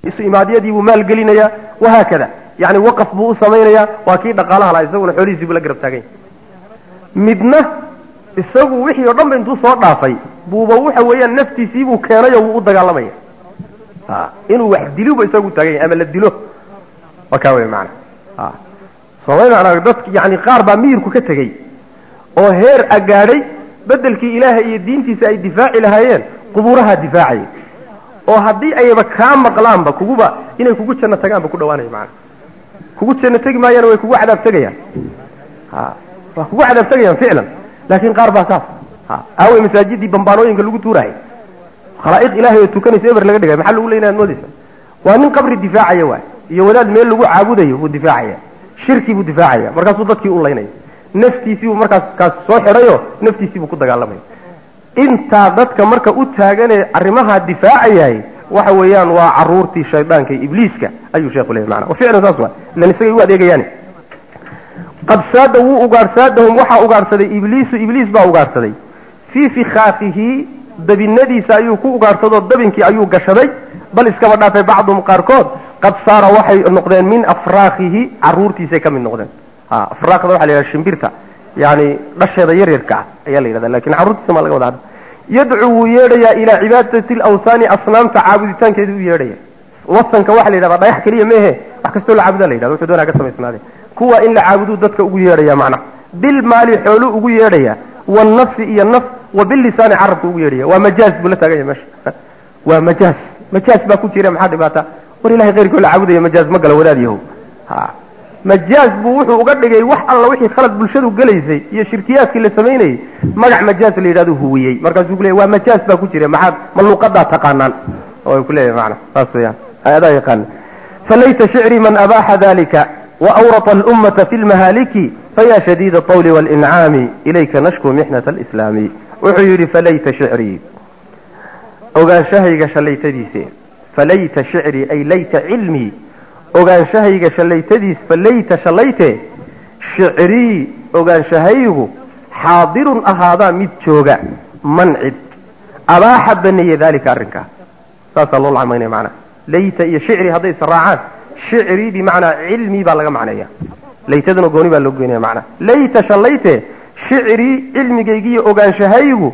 isu imaadyadii buu maalgelinayaa wahaakada yani waqaf buu u samaynayaa waa kii dhaqaalaha laha isaguna xoolihiisii buu la garab taagan yahay midna isagu wixii oo dhan ba intuu soo dhaafay buuba waxa weeyaan naftiisii buu keenay oo wuu u dagaalamaya a inuu wax diluba isagu taagan yahay ama la dilo waa kaa wey maana a soomay macnaa dadk yani qaar baa miyirku ka tegey oo heer agaadhay bedelkii ilaahay iyo diintiisa ay difaaci lahaayeen qubuuraha difaacaya oo haddii ayba kaa maqlaanba kuguba inay kugu janno tagaanba ku dhawaanaya maana kugu janno tegi maayaan way kugu cadaab tegayaan ha waa kugu cadaab tegayaan ficlan laakiin qaar baa saas ha aawey masaajidii bambaanooyinka lagu tuurahay khalaa'iq ilaahay oo tukanaysa eber laga dhigay maxaa lagu leynaya ad moodaysa waa nin qabri difaacaya waay iyo wadaad meel lagu caabudayo buu difaacaya shirkii buu difaacaya markaasuu dadkii u laynaya naftiisii buu markaas kaas soo xidhayo naftiisii buu ku dagaalamaya intaa dadka marka u taaganee arrimaha difaacayahay waxa weeyaan waa caruurtii shaydaanka iyo ibliiska ayuu sheekhu leeyahy maana wa ficlan saas waa ilan isagay u adeegayaani qad saada wuu ugaadhsaadahum waxaa ugaadhsaday ibliisu ibliis baa ugaadhsaday fii fikhaafihi dabinadiisa ayuu ku ugaadhsadoo dabinkii ayuu gashaday bal iskaba dhaafay bacduhum qaarkood qad saara waxay noqdeen min afraakihi caruurtiisay ka mid noqdeen ha afraaqda waxa la yidhaha shimbirta yani dhasheeda yaryarka ah ayaa la yidhahda lakin carruurtiisa maa laga wada hadda yadcuu wuu yeedhayaa ilaa cibaadati alawsaani asnaamta caabuditaankeeda u yeedhaya wasanka waxa la yidhahdaa dhagax keliya meehe wax kastoo la caabuda la yidhahda wuxuu doonaa ka samaysnaade kuwa in la caabuduu dadka ugu yeedhaya macnaha bilmaali xoolu ugu yeedhaya wannafsi iyo naf wa bilisaani carabka ugu yeedhaya waa majaaz buu la taagan yahay meesha waa majaaz majaaz baa ku jira maxaa dhibaata war ilahay keyrkoo la caabudaya majaaz ma gala wadaad yahow ha majaaz buu wuxuu uga dhigay wax alla wixii khalad bulshadu gelaysay iyo shirkiyaadkii la samaynayey magac majaaz la yidhahdo huwiyey markaasuu kuleeyay waa majaaz baa ku jira maxaad ma luuqadaa taqaanaan oo ku leeyahay macna saas weeyaan adaa yaqaan falayta shicri man abaaxa dalika وأورط الأمة في المهالك فيا شديد الطول والإنعام إليك نشكو محنة الإسلام وحير فليت شعري أغان شهيق شليت ديسي فليت شعري أي ليت علمي أغان شهيق شليت ديس فليت شليت شعري أغان شهيق حاضر أهذا متشوغا منعد أباح بني ذلك أرنكا ساسا الله العمين معنا ليت يا شعري هذا سراعات shicrii bimacnaa cilmii baa laga macneeya laytaduna gooni baa loo goynaya macnaa layta shallayte shicrii cilmigaygiiyo ogaanshahaygu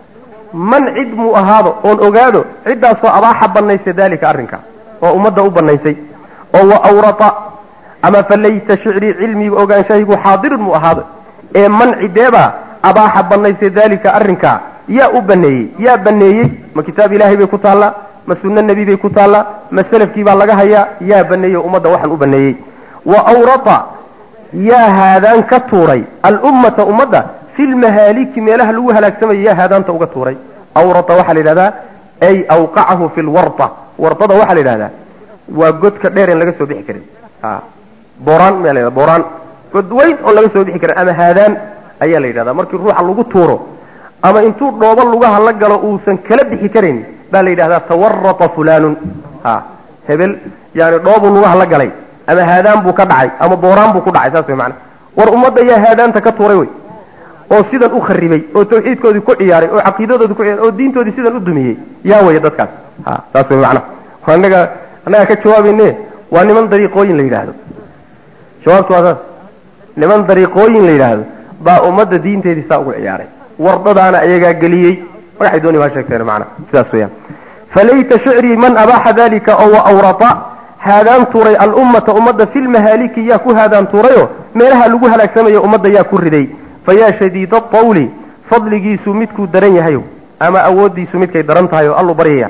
man cid muu ahaado oon ogaado ciddaasoo abaaxa banaysay daalika arrinka oo ummadda u banaysay oo wa awrata ama fa layta shicrii cilmiga ogaanshahaygu xaadirun muu ahaado ee man cideebaa abaaxa banaysay daalika arrinka yaa u baneeyey yaa baneeyey ma kitaab ilaahay bay ku taallaa ma sunno nebi bay ku taallaa ma selafkii baa laga hayaa yaa baneeyey ummadda waxaan u baneeyey wa awrata yaa haadaan ka tuuray alummata ummadda fi lmahaaliki meelaha lagu halaagsamaya yaa haadaanta uga tuuray awrata waxaa la yidhahdaa ay awqacahu fi lwarta wartada waxaa la yidhahdaa waa godka dheer en laga soo bixi karin boraan ma la boraan god weyn oon laga soo bixi karin ama haadaan ayaa la yidhahdaa markii ruuxa lagu tuuro ama intuu dhoobo lugaha la galo uusan kala bixi karin baa la yidhahdaa tawarata fulanun ha hebel yani dhoobuu lugaha la galay ama haadaan buu ka dhacay ama booraan buu ku dhacay saas way macana war ummadda yaa haadaanta ka tuuray wey oo sidan u kharibay oo tawxiidkoodii ku ciyaaray oo caqiidadoodii ku ciyaaray oo diintoodii sidan u dumiyey yaa waya dadkaas ha saas way macana annaga annaga ka jawaabayne waa niman dariiqooyin la yidhaahdo jawaabtu waa saas niman dariiqooyin la yidhaahdo baa ummadda diinteedii saa ugu ciyaaray wardadaana ayagaa geliyey magaxay dooni waa sheegteen macna sidaas weeyaan falayta shicrii man abaaxa dalika oo wa awrata haadaan tuuray alummata ummadda fi lmahaaliki yaa ku haadaan tuurayo meelaha lagu halaagsamayo ummadda yaa ku riday fayaa shadiida atawli fadligiisu midkuu daran yahayo ama awooddiisu midkay daran tahay oo allu baryaya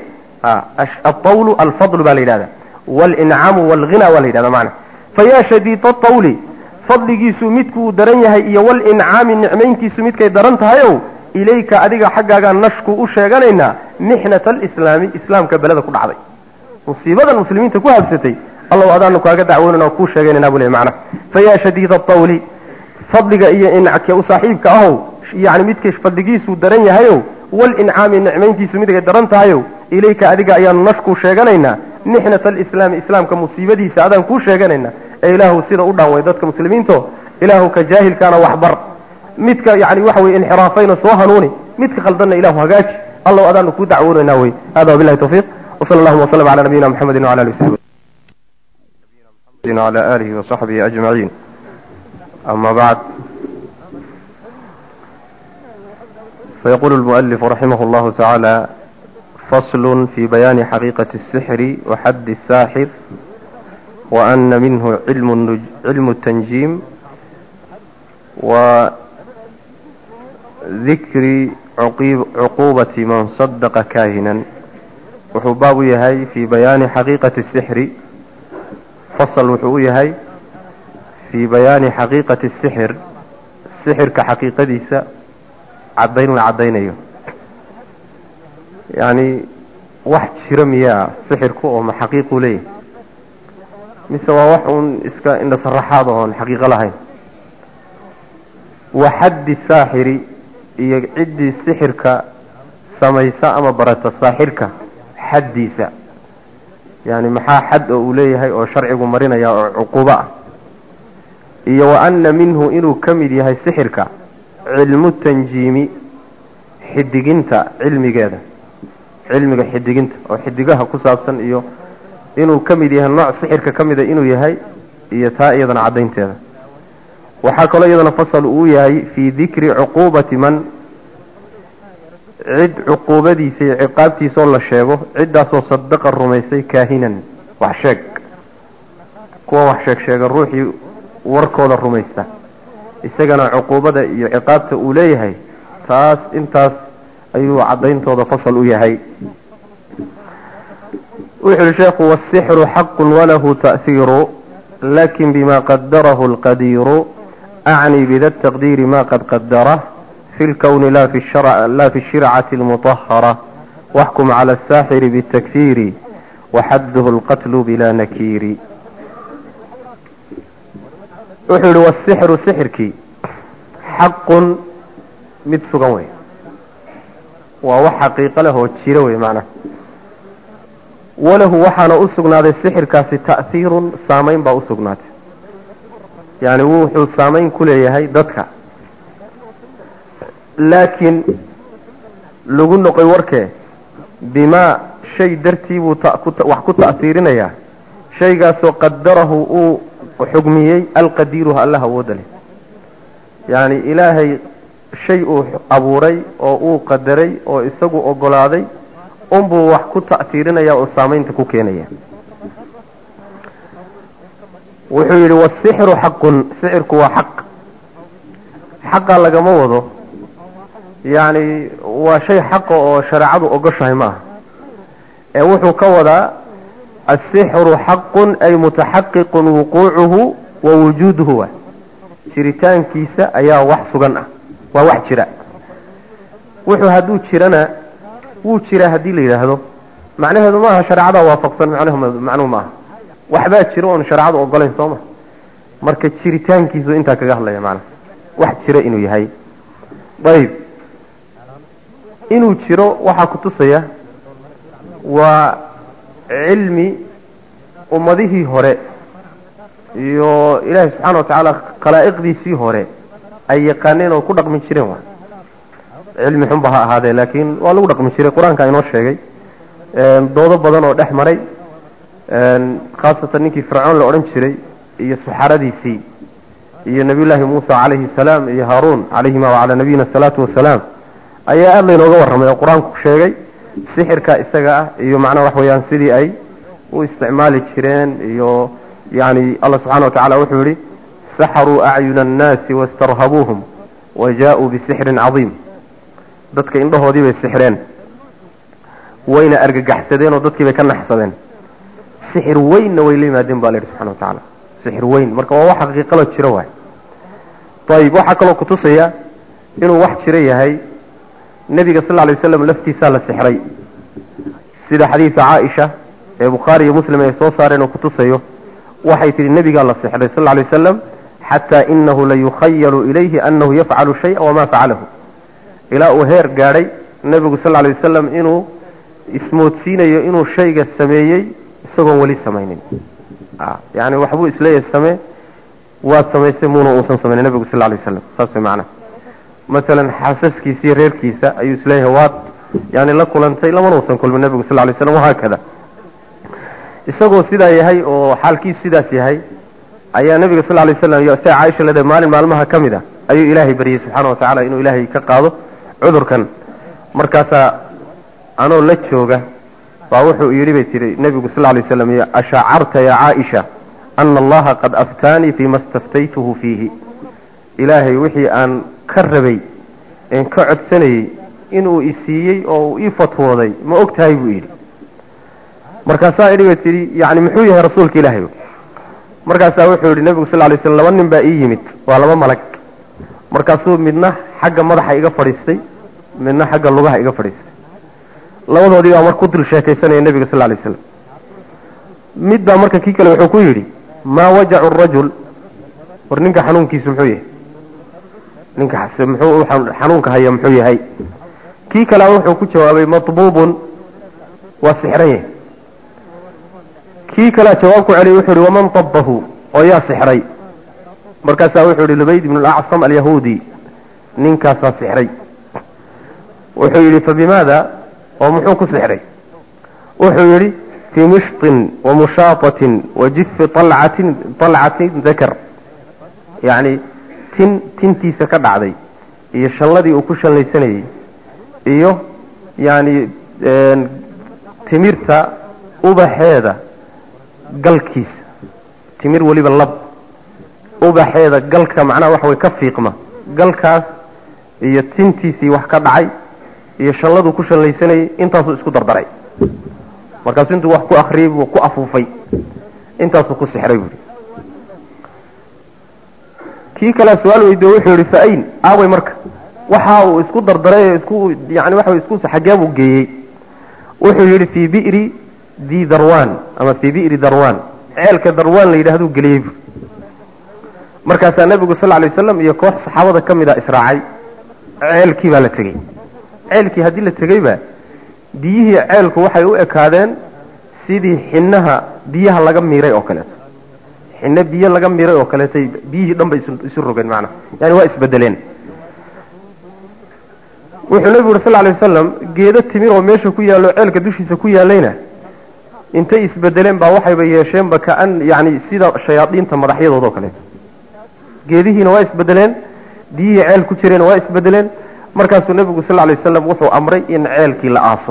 atawlu alfadlu baa la yidhahda walincaamu walghina waa la yidhahda macna fayaa shadiida atawli fadligiisu midkuu daran yahay iyo walincaami nicmayntiisu midkay daran tahayow ilayka adiga xaggaagaa nashku u sheeganaynaa mixnata alislaami islaamka beleda ku dhacday musiibadan muslimiinta ku habsatay allow adaanu kaaga dacwoonana kuu sheegaynana buu le macna fayaa shadiida atawli fadliga iyo inca u saaxiibka ahow yani midkay fadligiisuu daran yahayow walincaami nicmayntiisu midkay daran tahayow ilayka adiga ayaanu nashku sheeganaynaa mixnata alislaami islaamka musiibadiisa adaan kuu sheeganaynaa ee ilaahu sida u dhaanway dadka muslimiinto ilaahu ka jaahilkaana waxbar midka yani waxa weye inxiraafayna soo hanuuni midka khaldanna ilahu hagaaji allow adaanu kuu dacwoonaynaa wey hada wabilahi tawfiiq وصلى الله وسلم على نبينا محمد وعلى اله وصحبه وعلى اله وصحبه اجمعين اما بعد فيقول المؤلف رحمه الله تعالى فصل في بيان حقيقة السحر وحد الساحر وأن منه علم, النج... علم التنجيم وذكر عقيب... عقوبة من صدق كاهنا وحباب يهي في بيان حقيقة السحر فصل وحو يهي في بيان حقيقة السحر السحر كحقيقة ديسة عدين لعدين يعني wax jira miyaa sixirku oo ma xaqiiqu leeyahy mise waa wax uun iska indha saraxaad oon xaqiiqo lahayn wa xaddi saaxiri iyo ciddii sixirka samaysa ama barata saaxirka xaddiisa yani maxaa xad oo uu leeyahay oo sharcigu marinaya oo cuqubo ah iyo wa anna minhu inuu ka mid yahay sixirka cilmu tanjiimi xidiginta cilmigeeda cilmiga xidiginta oo xidigaha ku saabsan iyo inuu ka mid yahay nooc sixirka ka mida inuu yahay iyo taa iyadana caddaynteeda waxaa kaloo iyadana fasal uu yahay fii dikri cuquubati man cid cuquubadiisa iyo ciqaabtiisaoo la sheego ciddaasoo sadaqa rumaysay kaahinan wax sheeg kuwa wax sheeg sheega ruuxii warkooda rumaysta isagana cuquubada iyo ciqaabta uu leeyahay taas intaas ayuu caddayntooda fasal u yahay wuxu uhi sheekhu wasixru xaqun walahu ta'hiiru lakin bima qadarahu alqadiiru acni bida taqdiiri ma qad qadarah fi lkowni la fi shircati almutahara waxkum cala asaaxiri bitakfiiri waxadduhu alqatlu bila nakiiri wuxuu yihi wasixru sixirkii xaqun mid sugan wey waa wax xaqiiqo leh oo jiro wey macnaha walahu waxaana u sugnaaday sixirkaasi ta'hiirun saamayn baa u sugnaatay yani wuxuu saamayn ku leeyahay dadka laakiin lagu noqoy warkee bimaa shay dartii buu wax ku ta'hiirinayaa shaygaasoo qadarahu uu xugmiyey alqadiiruha allah awooda leh yani ilaahay shay uu abuuray oo uu qadaray oo isagu ogolaaday unbuu wax ku ta'hiirinaya oo saamaynta ku keenaya wuxuu yidhi wasixru xaqun sixirku waa xaq xaqa lagama wado yacni waa shay xaqa oo shareecadu ogoshahay ma aha ee wuxuu ka wadaa asixru xaqun ay mutaxaqiqun wuquucuhu wa wujuuduhu wa jiritaankiisa ayaa wax sugan ah waa wax jira wuxuu hadduu jirana wuu jiraa haddii la yidhaahdo macnaheedu maaha shareecada waafaqsan macnuhu maaha waxbaa jiro oon shareecadu ogolayn soo ma marka jiritaankiisu intaa kaga hadlaya macnaha wax jira inuu yahay ayib inuu jiro waxaa kutusaya waa cilmi ummadihii hore iyo ilaahay subxaana watacaala khalaa'iqdiisii hore ay yaqaaneen oo ku dhaqmi jireen wa cilmi xunba ha ahaadee laakiin waa lagu dhaqmi jiray qur-aanka inoo sheegay doodo badan oo dhex maray khaasatan ninkii fircoon la odhan jiray iyo suxaradiisii iyo nabiyullaahi muusa calayhi salaam iyo haaruun calayhima wacalaa nabiyina asalaatu wasalaam ayaa aada laynooga warramay oo qur-aanku sheegay sixirka isaga ah iyo macnaha wax weeyaan sidii ay u isticmaali jireen iyo yani allah subxana wa tacala wuxuu yihi saxaruu acyuna annaasi wastarhabuuhum wa jaa-uu bisixrin cadiim dadka indhahoodii bay sixreen wayna argagaxsadeen oo dadkii bay ka naxsadeen sixir weynna way la yimaadeen ba la yidhi subxana wa tacaala sixir weyn marka waa wax xaqiiqalo jiro waay ayib waxaa kaloo kutusaya inuu wax jiro yahay nebiga sal lla lay waslam laftiisaa la sixray sida xadiida caaisha ee bukhaari iyo muslim ay soo saareen oo kutusayo waxay tihi nebigaa la sixray sal lla lay wasalam xataa inahu layukhayalu ilayhi anahu yafcalu shaya wamaa facalahu ilaa uu heer gaadhay nebigu sal lla lay wasalam inuu ismoodsiinayo inuu shayga sameeyey isagoon weli samaynin yani waxbuu isleeyahay samee waad samaysay muuna uusan samaynin nebigu sal lla lay wasalam saas way macnaha masalan xaasaskiisa iyo reerkiisa ayuu isleeyahay waad yani la kulantay lamana usan kulmin nebigu sal lay slam wahaakada isagoo sidaa yahay oo xaalkiisu sidaas yahay ayaa nebiga sal lay slam iyo sia caaisha lede maalin maalmaha ka mid a ayuu ilaahay baryey subxaana wa tacala inuu ilaahay ka qaado cudurkan markaasaa anoo la jooga baa wuxuu yidhi bay tihi nebigu sal lay slam ashacarta ya caaisha ana allaha qad aftaanii fima staftaytuhu fiihi ilaahay wixii aan ka rabay een ka codsanayey inuu isiiyey oo uu ii fatwooday ma og tahay buu yidhi markaasaa idhi bay tidhi yani muxuu yahay rasuulka ilaahay markaasaa wuxuu yidhi nebigu sal lay slam laba nin baa ii yimid waa laba malag markaasuu midna xagga madaxa iga fadhiistay midna xagga lugaha iga fadhiistay labadoodii baa mar ku dul sheekaysanaya nebiga sal lay slam mid baa marka kii kale wuxuu ku yidhi maa wajacu rajul war ninka xanuunkiisu muxuu yahay ninka muxuu xanuunka haya muxuu yahay kii kalea wuxuu ku jawaabay matbuubun waa sixran yahay kii kalea jawaab ku celiyay wuxuu yihi waman tabahu oo yaa sixray markaasaa wuxuu yihi lubayd ibn alacsam alyahuudi ninkaasaa sixray wuxuu yidhi fabimaada oo muxuu ku sixray wuxuu yidhi fii mishtin wa mushaatatin wa jifi alcatin alcatin dakar yacni tin tintiisa ka dhacday iyo shalladii uu ku shallaysanayey iyo yacni timirta ubaxeeda galkiisa timir weliba lab ubaxeeda galka macnaha waxa way ka fiiqma galkaas iyo tintiisii wax ka dhacay iyo shalladuu ku shallaysanayey intaasuu isku dardaray markaasuu intuu wax ku akriyey buu ku afuufay intaasuu ku sixray buuhi kii kalea su-aal weydiyo wuxuu yihi fa-ayn aaway marka waxa uu isku dardaray isku yani waxa isku xagee buu geeyey wuxuu yidhi fii bi'ri di darwan ama fii bi'ri darwan ceelka darwan la yidhahduu geliyey bu markaasaa nebigu sal lay waslam iyo koox saxaabada ka mid a israacay ceelkii baa la tegey ceelkii haddii la tegeyba biyihii ceelku waxay u ekaadeen sidii xinaha biyaha laga miiray oo kaleeto xinno biyo laga miiray oo kaleetay biyihii dhan bay isu rogeen macnaha yani waa isbedeleen wuxuu nebigu yuri sal lay wasalam geedo timir oo meesha ku yaallo ceelka dushiisa ku yaallayna intay isbedeleen baa waxayba yeesheenba kaan yani sida shayaadiinta madaxyadooda oo kaleeto geedihiina waa isbedeleen biyihii ceel ku jireenna waa isbedeleen markaasuu nebigu sal lay wasalam wuxuu amray in ceelkii la aaso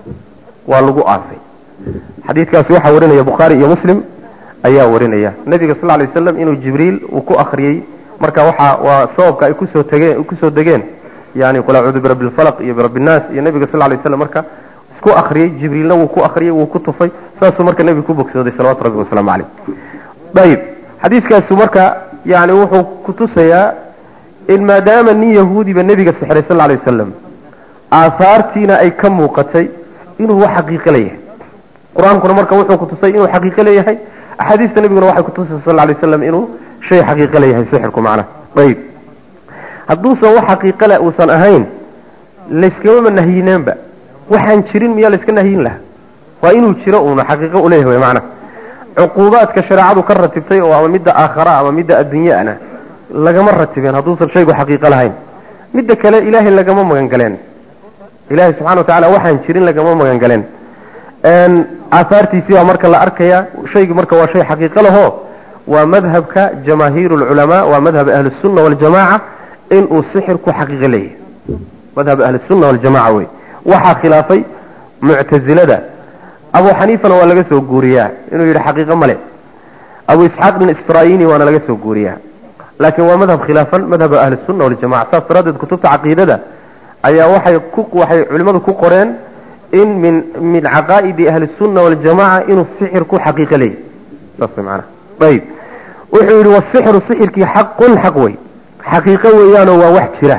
waa lagu aasay xadiidkaasi waxaa warinaya bukhaari iyo muslim ayaa warinaya nebiga sal lay wasalam inuu jibriil uu ku akriyey marka waxa waa sababka ay kusoo tageen kusoo degeen yani qul acuudu birabbi lfalaq iyo birabbi nnaas iyo nebiga sal lay waslam marka isku akriyey jibriilna wuu ku akriyey wuu ku tufay saasuu marka nebiga ku bogsooday salawatu rabbi wasalaamu caleyh ayib xadiiskaasu marka yani wuxuu kutusayaa in maadaama nin yahuudiba nebiga sixray sal lay wasalam aahaartiina ay ka muuqatay inuu wax xaqiiqo leeyahay qur-aankuna marka wuxuu kutusay inuu xaqiiqo leeyahay axaadiista nebiguna waxay kutusaysa sal lay waslam inuu shay xaqiiqo leeyahay sixirku macnaha ayib hadduusan wax xaqiiqole uusan ahayn layskamama nahyineenba waxaan jirin miyaa layska nahyin lahaa waa inuu jiro uuna xaqiiqo uleeyahay wy macnaha cuquubaadka shareecadu ka ratibtay oo ama midda aakhara ama midda adduunyaana lagama ratibeen hadduusan shaygu xaqiiqo lahayn midda kale ilaahay lagama magangaleen ilahay subxana wa tacala waxaan jirin lagama magangaleen aahaartiisii baa marka la arkaya shaygu marka waa shay xaqiiqo laho waa madhabka jamaahiir lculamaa waa madhab ahlisunna waljamaca inuu sixirku xaqiiqo leeyahay madhab ahlisunna waljamaca wey waxaa khilaafay muctazilada abu xaniifana waa laga soo guuriyaa inuu yidhi xaqiiqo male abu isxaaq bin isfraayini waana laga soo guuriyaa laakiin waa madhab khilaafan madhaba ahlisunna waljamaca saas daraaddeed kutubta caqiidada ayaa waxay ku waxay culimmadu ku qoreen in min min caqaa'idi ahlisunna waljamaca inuu sixirku xaqiiqo leeyahy saas maana ayib wuxuu yidhi wasixru sixirkii xaqun xaq wey xaqiiqo weeyaanoo waa wax jira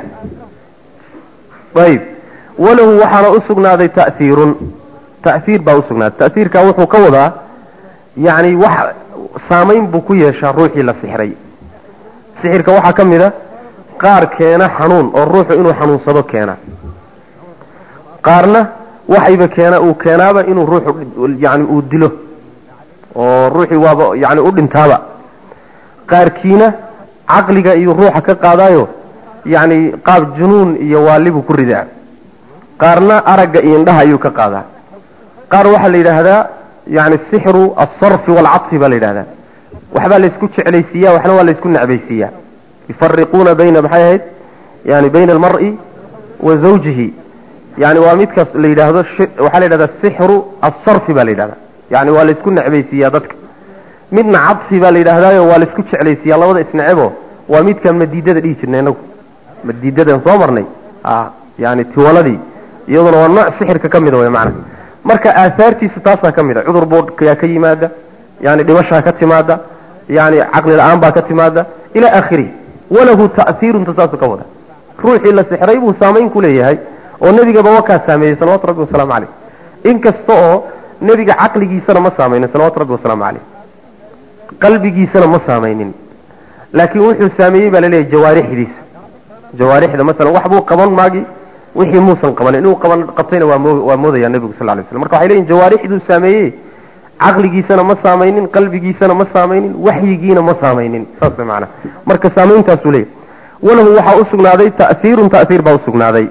ayib walahu waxaana u sugnaaday ta'hiirun ta'hiir baa usugnaaday ta'hiirkaa wuxuu ka wadaa yacni wax saamayn buu ku yeeshaa ruuxii la sixray sixirka waxaa ka mid a qaar keena xanuun oo ruuxu inuu xanuunsado keena qaarna waxayba keena uu keenaaba inuu ruuxu yani uu dilo oo ruuxii waaba yani u dhintaaba qaarkiina caqliga iyo ruuxa ka qaadaayo yacni qaab junuun iyo waalibuu ku ridaa qaarna aragga iyo indhaha ayuu ka qaadaa qaar waxaa la yidhaahdaa yani sixru alsarfi waalcadfi baa la yidhahdaa waxbaa laysku jeclaysiiya waxna waa laysku necbaysiiya yufariquuna bayna maxay ahayd yani bayna almar'i wa zawjihi yani waa midkaas la yidhaahdo waxaa la yidhahdaa sixru alsarfi baa la yidhahdaa yani waa laysku necbaysiiyaa dadka midna cadfi baa la yidhahdaayo waa laysku jeclaysiiyaa labada isnecebo waa midkaan madiidada dhihi jirnay inagu madiidadan soo marnay yani tiwaladii iyaduna waa nooc sixirka ka mida wey macana marka aahaartiisa taasaa ka mid a cudur boodhyaa ka yimaada yani dhimashaa ka timaada yani caqli la-aan baa ka timaada ilaa aakhirihi walahu ta'hiirunta saasuu ka wada ruuxii la sixray buu saamayn ku leeyahay oo nebigaba wakaa saameeyey salawatu rabbi wasalaamu caleyh inkasta oo nebiga caqligiisana ma saameynin salawatu rabbi wasalaamu caleyh qalbigiisana ma saameynin laakiin wuxuu saameeyey baa laleeyahay jawaarixdiisa jawaarixda masalan wax buu qaban maagi wixii muusan qabanin inuu qaban qabtayna waa moo waa moodaya nebigu sal lay slam marka waxay leeyihin jawaarixduu saameeyey caqligiisana ma saameynin qalbigiisana ma saameynin waxyigiina ma saameynin saas way macana marka saameyntaasuu leeyahy walahu waxaa usugnaaday ta'hiirun ta'hiir baa usugnaaday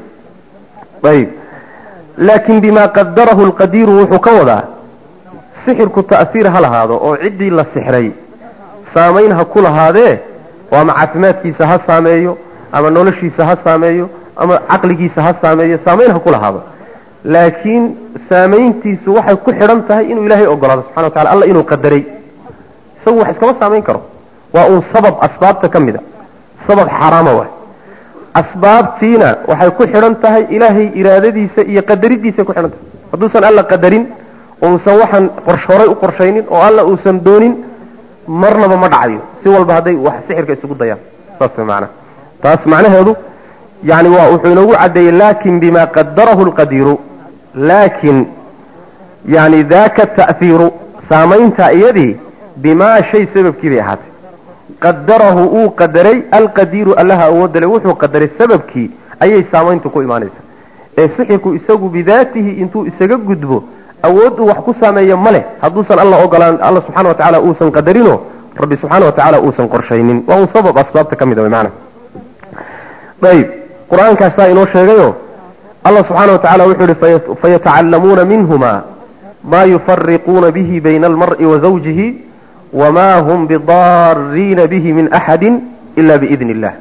ayib laakin bima qadarahu lqadiiru wuxuu ka wadaa sixirku ta'hiir ha lahaado oo ciddii la sixray saamayn ha ku lahaadee oo ama caafimaadkiisa ha saameeyo ama noloshiisa ha saameeyo ama caqligiisa ha saameeyo saamayn ha ku lahaado laakiin saamayntiisu waxay ku xidhan tahay inuu ilaahay ogolaado subxana wa tacala alla inuu qadaray isagu wax iskama saamayn karo waa uun sabab asbaabta ka mid a sabab xaaraama waay asbaabtiina waxay ku xidhan tahay ilaahay iraadadiisa iyo qadaridiisa ku xidhan tahay hadduusan alla qadarin uusan waxaan qorsh horay u qorshaynin oo alla uusan doonin marnaba ma dhacayo si walba hadday wax sixirka isugu dayaan saas way macana taas macnaheedu yani waa wuxuu inoogu caddeeyey lakin bima qadarahu lqadiiru laakin yani daka ta'hiiru saamaynta iyadii bimaa shay sababkii bay ahaatay qadarahu uu qadaray alqadiiru allaha awoodale wuxuu qadaray sababkii ayay saamayntu ku imaanaysa ee sixirku isagu bidaatihi intuu isaga gudbo awood uu wax ku saameeyo ma leh hadduusan alla ogolaan alla subxana wa tacala uusan qadarino rabbi subxaana wa tacaala uusan qorshaynin waa un sabab asbaabta ka mid a maana ayib qur-aankaasaa inoo sheegayo allah subxaana wa tacala wuxuu yihi fayatacallamuuna minhuma ma yufariquuna bihi bayna almar'i wa zawjihi wma hum bidaariina bihi min axadi ila biidni illah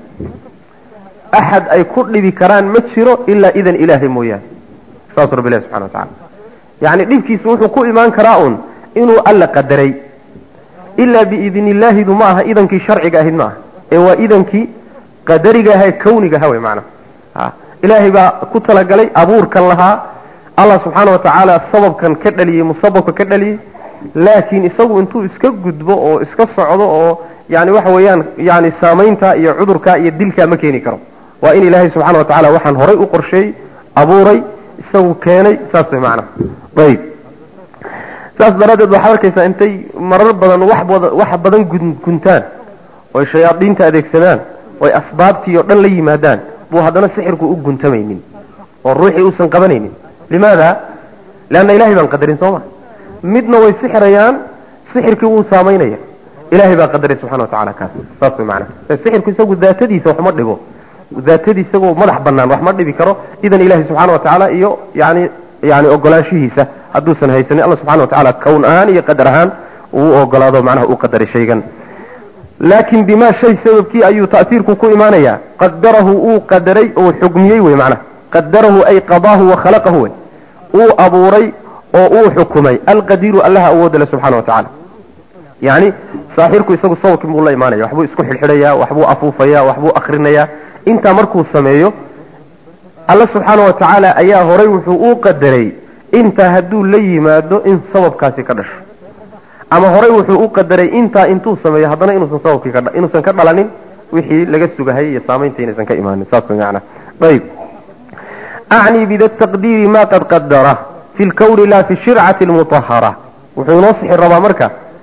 axad ay ku dhibi karaan ma jiro ilaa idan ilaahay mooyaane saasuu rabbi ilahi subxana wa tacala yacni dhibkiisu wuxuu ku imaan karaa un inuu alla qadaray ilaa biidni illaahidu ma aha idankii sharciga ahayd ma aha ee waa idankii qadariga aha ee kawniga aha wey macana a ilaahay baa ku talagalay abuurkan lahaa allah subxaana wa tacaala sababkan ka dhaliyey musababka ka dhaliyey laakiin isagu intuu iska gudbo oo iska socdo oo yani waxa weeyaan yani saamaynta iyo cudurka iyo dilkaa ma keeni karo waa in ilaahay subxana wa tacala waxaan horay u qorsheeyey abuuray isagu keenay saas way macana ayib saas daraaddeed waxaad arkaysaa intay marar badan wax bada wax badan gun guntaan oy shayaadiinta adeegsadaan oy asbaabtii oo dhan la yimaadaan buu haddana sixirku u guntamaynin oo ruuxii uusan qabanaynin limaada leanna ilahay baan qadarin soo ma midna way sixirayaan sixirkii wuu saamaynaya ilahay baa qadaray subxana wa tacala kaas saas way macana sixirku isagu daatadiisa wax ma dhibo daatadii isagoo madax banaan wax ma dhibi karo idan ilahi subxaana wa tacaala iyo yani yani ogolaanshihiisa hadduusan haysanin alla subxana wa tacala kown ahaan iyo qadar ahaan uu ogolaado macnaha uu qadaray shaygan laakin bima shay sababkii ayuu ta'siirku ku imaanaya qadarahu uu qadaray oo xugmiyey wey macnaha qadarahu ay qadaahu wa khalaqahu wey uu abuuray oo uu xukumay alqadiiru allaha awoodale subxana wa tacala yani saaxirku isagu sababkii buu la imaanaya waxbuu isku xidhxidhaya waxbuu afuufaya waxbuu akrinaya intaa markuu sameeyo alla subxaana wa tacaala ayaa horay wuxuu u qadaray intaa hadduu la yimaado in sababkaasi ka dhasho ama horay wuxuu u qadaray intaa intuu sameeyo haddana inuusan sababkii ka inuusan ka dhalanin wixii laga sugahayay iyo saamaynta inaysan ka imaanin saas way macana ayib acni bida taqdiiri ma qad qadara fi lkawni la fi shircati lmutahara wuxuu inoo sixir rabaa marka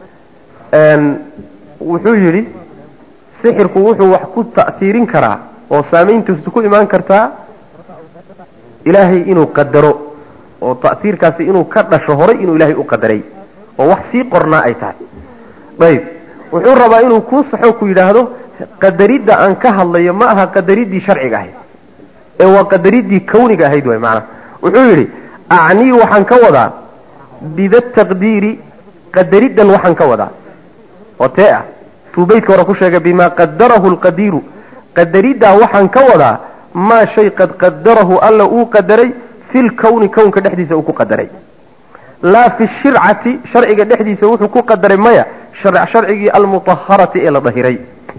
wuxuu yidhi sixirku wuxuu wax ku ta'siirin karaa oo saamayntiisu ku imaan kartaa ilaahay inuu qadaro oo ta'siirkaasi inuu ka dhasho horay inuu ilaahay u qadaray oo wax sii qornaa ay tahay ayib wuxuu rabaa inuu kuu saxo ku yidhaahdo qadaridda aan ka hadlayo ma aha qadariddii sharciga ahayd ee waa qadariddii kawniga ahayd way macanaa wuxuu yidhi acnii waxaan ka wadaa bida taqdiiri qadariddan waxaan ka wadaa oo tee ah tuu beydka hore ku sheegay bimaa qadarahu lqadiiru qadariddaa waxaan ka wadaa maa shay qad qadarahu alla uu qadaray fi lkowni kownka dhexdiisa uu ku qadaray laa fi shircati sharciga dhexdiisa wuxuu ku qadaray maya sharcigii almutaharati ee la dahiray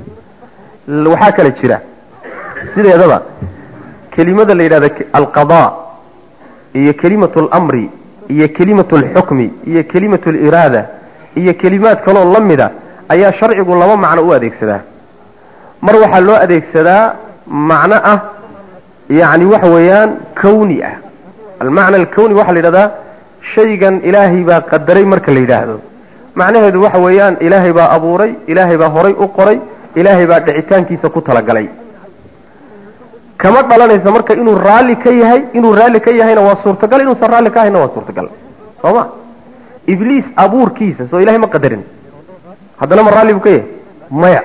waxaa kala jira sideedaba kelimada la yidhahda alqada iyo kelimatu almri iyo kelimatu alxukmi iyo kelimatu aliraada iyo kelimaad kaloo la mida ayaa sharcigu laba macno u adeegsadaa mar waxaa loo adeegsadaa macno ah yani waxa weeyaan kawni ah almacna alkawni waxaa la yidhahdaa shaygan ilaahay baa qadaray marka la yidhaahdo macnaheedu waxa weeyaan ilaahay baa abuuray ilaahay baa horay u qoray ilaahay baa dhicitaankiisa ku talagalay kama dhalanaysa marka inuu raalli ka yahay inuu raalli ka yahayna waa suurtagal inuusan raalli ka ahayna waa suurtagal soo ma ibliis abuurkiisa soo ilahay ma qadarin haddana ma raalli buu ka yahay maya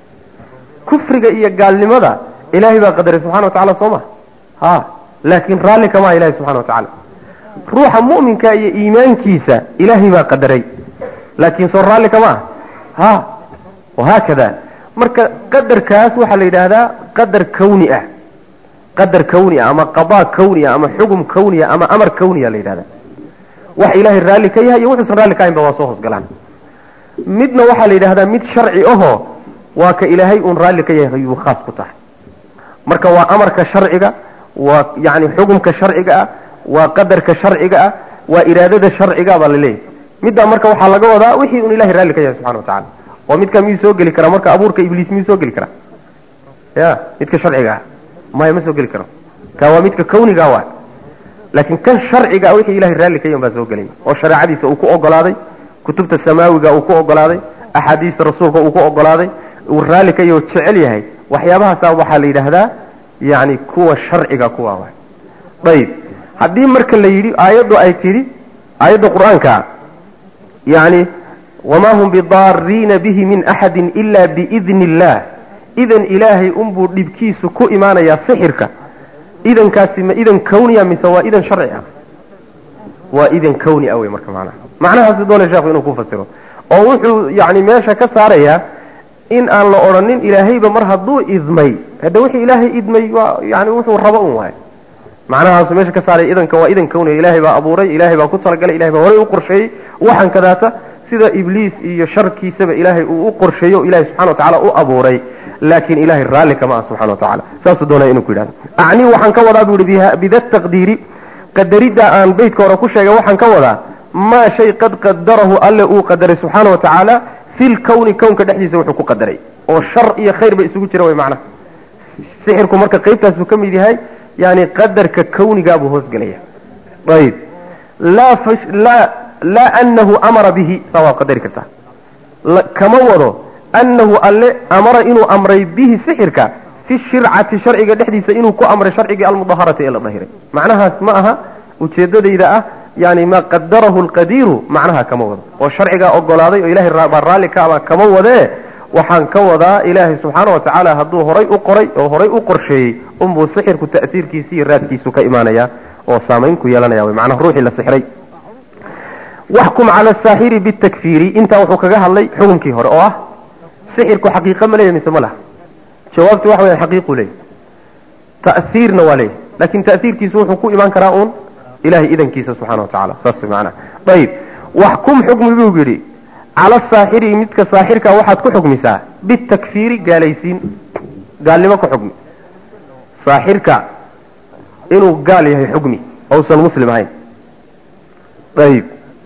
kufriga iyo gaalnimada ilaahay baa qadaray subxana wa tacala soo ma ha laakiin raalli kama aha ilahay subxana wa tacala ruuxa mu'minka iyo iimaankiisa ilaahay baa qadaray laakiin soo raalli kama ah ha wahaakada marka qadarkaas waxaa la yidhaahdaa qadar kawni ah qadar kawni ah ama qadaa kawni ah ama xugum kawni ah ama amar kawniya la yidhahdaa wax ilaahay raalli ka yahay iyo wuxuusan raalli ka ahayn ba waa soo hoosgalaan midna waxaa la yidhahdaa mid sharci ahoo waa ka ilaahay uun raalli ka yahay ayuu khaas ku tahay marka waa amarka sharciga waa yani xugumka sharciga ah waa qadarka sharciga ah waa iraadada sharciga baa la leeyahay middaa marka waxaa laga wadaa wixii un ilahay raalli ka yahay subxana wa tacala oo midka miyuu soo geli karaa marka abuurka ibliis miyuu soo geli karaa ya midka sharciga ah maya ma soo geli karo ka waa midka kawniga waa laakiin kan sharciga wixii ilahay raalli ka yahan baa soo gelaya oo shareecadiisa uu ku ogolaaday kutubta samaawiga uu ku ogolaaday axaadiista rasuulka uu ku ogolaaday uu raalli ka yaho jecel yahay waxyaabahaasa waxaa la yidhaahdaa yani kuwa sharciga kuwa wa ayib haddii marka la yidhi aayaddu ay tidhi aayadda qur-aanka yani wamaa hum bidaariina bihi min axadin ila biidni illah idan ilaahay unbuu dhibkiisu ku imaanayaa sixirka idankaasi ma idan kawniya mise waa idan sharci ah waa idan kawni ah wey marka macnaha macnahaasi doonay sheekhu inuu ku fasiro oo wuxuu yani meesha ka saarayaa in aan la odhanin ilaahayba mar hadduu idmay hadda wixii ilaahay idmay waa yani wuxuu rabo un waay macnahaasu meesha ka saaray idanka waa idan kawniga ilaahay baa abuuray ilaahay baa ku talagalay ilahay baa horay u qorsheeyey waxaan kadaata sida ibliis iyo sharkiisaba ilaahay uu u qorsheeyo ilahay subxana wa tacala u abuuray laakiin ilahay raalli kama ah subxana wa tacala saasuu doonaya inuu ku yidhahdo acnii waxaan ka wadaa buu yihi bida taqdiiri qadaridda aan beytka hore ku sheegay waxaan ka wadaa maa shay qad qadarahu alle uu qadaray subxaana wa tacaala fi lkawni kownka dhexdiisa wuxuu ku qadaray oo shar iyo khayr ba isugu jira way macnaha sixirku marka qaybtaasuu ka mid yahay yani qadarka kawnigaabuu hoosgelaya ayib laa laa laa anahu amara bihi saa waad qadari kartaa kama wado anahu alle amara inuu amray bihi sixirka fi shircati sharciga dhexdiisa inuu ku amray sharcigii almudaharati ee la dahiray macnahaas ma aha ujeedadayda ah yani maa qadarahu lqadiiru macnaha kama wado oo sharcigaa ogolaaday oo ilahay baa raalli ka aba kama wadee waxaan ka wadaa ilaahay subxaana wa tacaala hadduu horay u qoray oo horay u qorsheeyey unbuu sixirku ta'siirkiisi iyo raadkiisu ka imaanaya oo saamayn ku yeelanaya wy macnaha ruuxii la sixray waxkum cala asaaxiri bitakfiiri intaa wuxuu kaga hadlay xukunkii hore oo ah sixirku xaqiiqa ma leeyahy mise ma laha jawaabtu waxa weya xaqiiqu leeyahy ta'siirna waa leeyahy laakin ta'siirkiisu wuxuu ku imaan karaa uun ilahay idankiisa subxana wa tacala saas way macnaha ayib waxkum xukmi buu yidhi cala saaxiri midka saaxirka waxaad ku xukmisaa bitakfiiri gaalaysiin gaalnimo ku xukmi saaxirka inuu gaal yahay xukmi ousan muslim ahayn ayib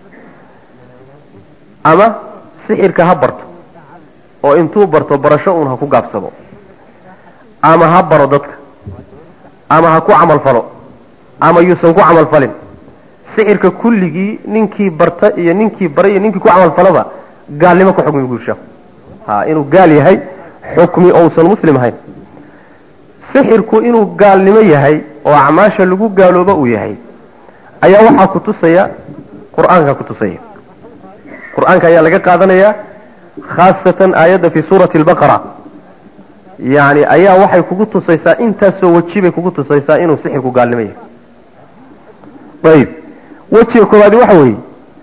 ama sixirka ha barto oo intuu barto barasho uun ha ku gaabsado ama ha baro dadka ama ha ku camal falo ama yuusan ku camal falin sixirka kulligii ninkii barta iyo ninkii baray iyo ninkii ku camal falaba gaalnimo ku xukmi buu sheekhu ha inuu gaal yahay xukmi ousan muslim ahayn sixirku inuu gaalnimo yahay oo acmaasha lagu gaalooba uu yahay ayaa waxaa ku tusaya qur-aanka ku tusaya qur-aanka ayaa laga qaadanayaa khaasatan aayadda fi suurati albaqara yani ayaa waxay kugu tusaysaa intaasoo weji bay kugu tusaysaa inuu sixirku gaalnimo yahay ayib wejiga koowaadi waxa weeye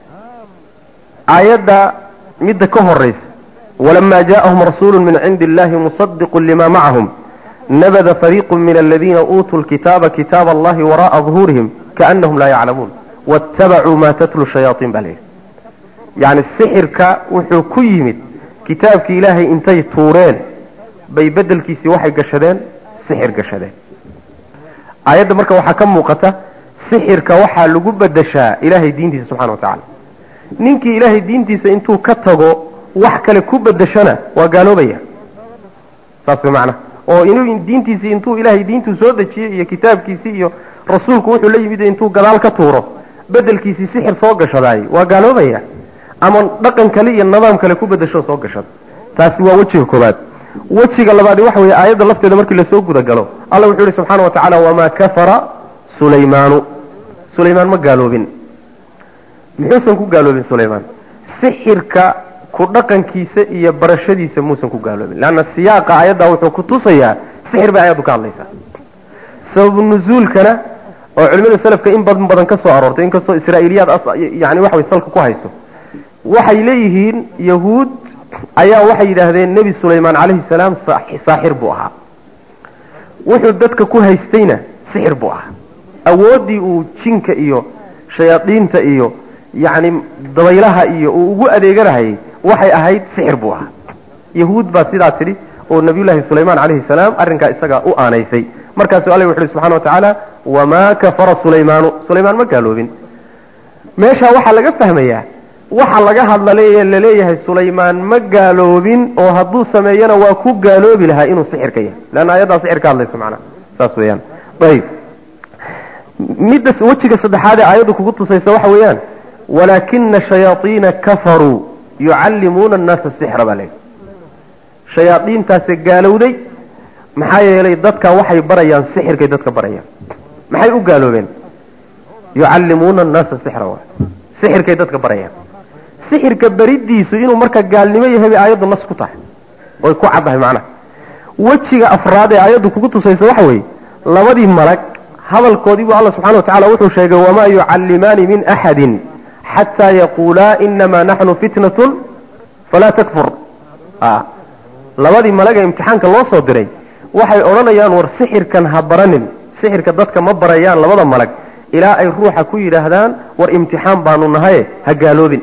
aayadda midda ka horaysa walamaa jaءahum rasuulu min cindi illahi musadiqu lima macahum nabada fariiqu min aladiina uutuu lkitaaba kitaaba allahi wara'a ظuhuurihim kaanahum laa yaclamuun waاtabacuu ma tatlu shayaaطin baa layidhi yani sixirka wuxuu ku yimid kitaabkii ilaahay intay tuureen bay bedelkiisii waxay gashadeen sixir gashadeen aayadda marka waxaa ka muuqata sixirka waxaa lagu bedeshaa ilaahay diintiisa subxana wa tacaala ninkii ilaahay diintiisa intuu ka tago wax kale ku bedeshana waa gaaloobaya saas way macnaha oo inuu diintiisii intuu ilaahay diintuu soo dejiyey iyo kitaabkiisii iyo rasuulku wuxuu la yimid intuu gadaal ka tuuro bedelkiisii sixir soo gashadaay waa gaaloobaya ama dhaqan kale iyo nidaam kale ku bedesho soo gashada taasi waa wejiga koobaad wejiga labaadi waxa weeye aayadda lafteeda markii lasoo gudagalo alla wuxuu yihi subxaana wa tacaala wamaa kafara sulaymaanu sulaymaan ma gaaloobin muxuusan ku gaaloobin sulaymaan sixirka ku dhaqankiisa iyo barashadiisa muusan ku gaaloobin leanna siyaaqa aayadda wuxuu ku tusayaa sixir bay ayaddu ka hadlaysaa sababu nuzuulkana oo culimada selafka in badan badan ka soo aroortay inkastoo israa'iiliyaad yani waxa way salka ku hayso waxay leeyihiin yahuud ayaa waxay yidhaahdeen nebi sulaymaan calayhi salaam saaxir buu ahaa wuxuu dadka ku haystayna sixir buu ahaa awooddii uu jinka iyo shayaadiinta iyo yacni dabaylaha iyo uu ugu adeeganahayay waxay ahayd sixir buu ahaa yahuud baa sidaa tidhi oo nabiyullaahi sulaymaan calayhi salaam arrinkaa isagaa u aanaysay markaasuu alla wuxu uhi subxana wa tacaala wamaa kafara sulaymaanu sulaymaan ma gaaloobin meeshaa waxaa laga fahmayaa waxa laga hadlale laleeyahay sulaymaan ma gaaloobin oo hadduu sameeyana waa ku gaaloobi lahaa inuu sixirka yahay leanna ayaddaa sixir ka hadlaysa macnaha saas weeyaan ayib midda wejiga saddexaad ee aayaddu kugu tusaysa waxa weeyaan walaakina shayaaiina kafaruu yucallimuuna annaasa sixra baa leeyahy shayaadiintaase gaalowday maxaa yeelay dadka waxay barayaan sixirkay dadka barayaan maxay u gaaloobeen yucallimuuna annaasa sixra waay sixirkay dadka barayaan sixirka beridiisu inuu marka gaalnimo yahay bay aayaddu nas ku tahay oy ku caddahay macnaha wejiga afraad ee aayaddu kugu tusaysa waxa weeye labadii malag hadalkoodii buu alla subxana wa tacala wuxuu sheegay wamaa yucallimaani min axadin xataa yaquulaa inamaa naxnu fitnatun falaa takfur labadii malag ee imtixaanka loo soo diray waxay odhanayaan war sixirkan ha baranin sixirka dadka ma barayaan labada malag ilaa ay ruuxa ku yidhaahdaan war imtixaan baanu nahaye ha gaaloobin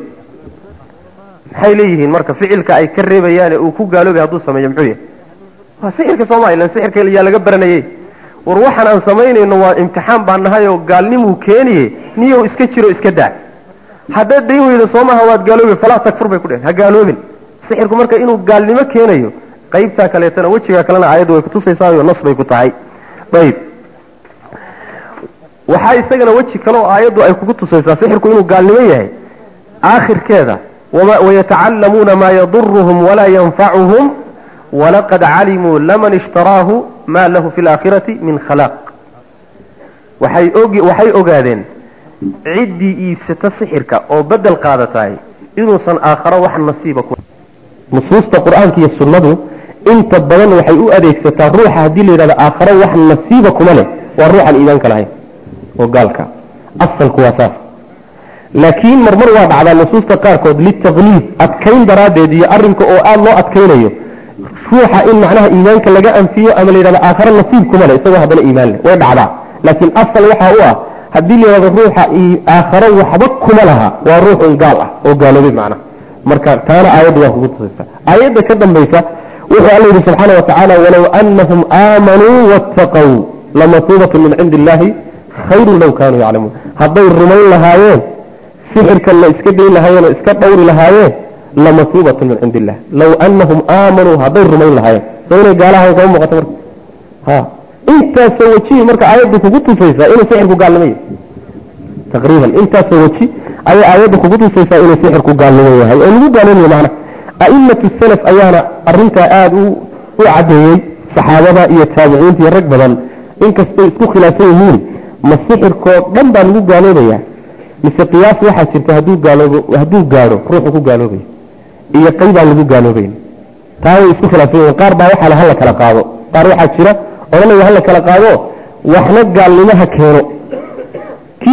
maxay leeyihiin marka ficilka ay ka reebayaane uu ku gaaloobay hadduu sameeyo muxuu yahay waa sixirka sooma ilan sixirka yaa laga baranayey war waxaan aan samaynayno waa imtixaan baan nahay oo gaalnimuu keeniye niyow iska jiro iska daa haddaad dayn weydo soomaha waad gaaloobi falaa takfur bay ku dhehen ha gaaloobin sixirku marka inuu gaalnimo keenayo qaybtaa kaleetana wejigaa kalena aayaddu way kutusaysaao nas bay ku tahay ayib waxaa isagana weji kale oo aayaddu ay kugu tusaysaa sixirku inuu gaalnimo yahay aakhirkeeda wayatacallamuuna maa yaduruhum walaa yanfacuhum walaqad calimuu laman ishtaraahu maa lahu fi laakhirati min khalaaq waxay waxay ogaadeen ciddii iibsata sixirka oo bedel qaadataay inuusan aakharo wax nasiiba ku nusuusta qur-aanka iyo sunnadu inta badan waxay u adeegsataa ruuxa haddii la yidhahdo aakharo wax nasiiba kuma leh waa ruuxaan iimaanka lahayn oo gaalka asalku waa saas laakiin marmar waa dhacdaa nusuusta qaarkood litaqliid adkayn daraaddeed iyo arrinka oo aada loo adkaynayo ruuxa in macnaha iimaanka laga anfiyo ama la yidhahdo aakharo nasiib kuma leh isagoo haddana iimaan leh way dhacdaa laakiin asal waxaa u ah haddii la yidhahdo ruuxa aakharo waxba kuma laha waa ruux un gaal ah oo gaaloobay macnaha marka taana aayadda waa kugu tusaysa aayadda ka dambaysa wuxuu alla yidhi subxaana wa tacaala walow anahum aamanuu waataqow lamatuubatun min cindi illaahi khayrun low kaanuu yaclamuun hadday rumayn lahaayeen sixirkan la iska dayn lahaayeen oo iska dhowri lahaayeen lamatuubatun min cindi illah low anahum aamanuu hadday rumayn lahaayeen soo inay gaalahayn kama muuqato marka ha intaasoo wejihii marka aayaddu kugu tusaysaa inuu sixirku gaalnimo yahay taqriiban intaasoo weji ayay aayadda kugu tusaysaa inuu sixirku gaalnimo yahay oo lagu gaaloomayo macna a'imatu salaf ayaana arrintaa aada u u caddeeyey saxaabada iyo taabiciinta iyo rag badan inkastay isku khilaafsan yihiin ma sixirkoo dhan baa lagu gaaloobayaa mise qiyaas waxaa jirta hadduu gaaloobo hadduu gaadho ruuxu ku gaaloobaya iyo qaybaan lagu gaaloobayn taa way isku khilaafsan yihiin qaar baa waxaa la hala kala qaado qaar waxaa jira odhanaya hala kala qaado waxna gaalnimaha keeno kii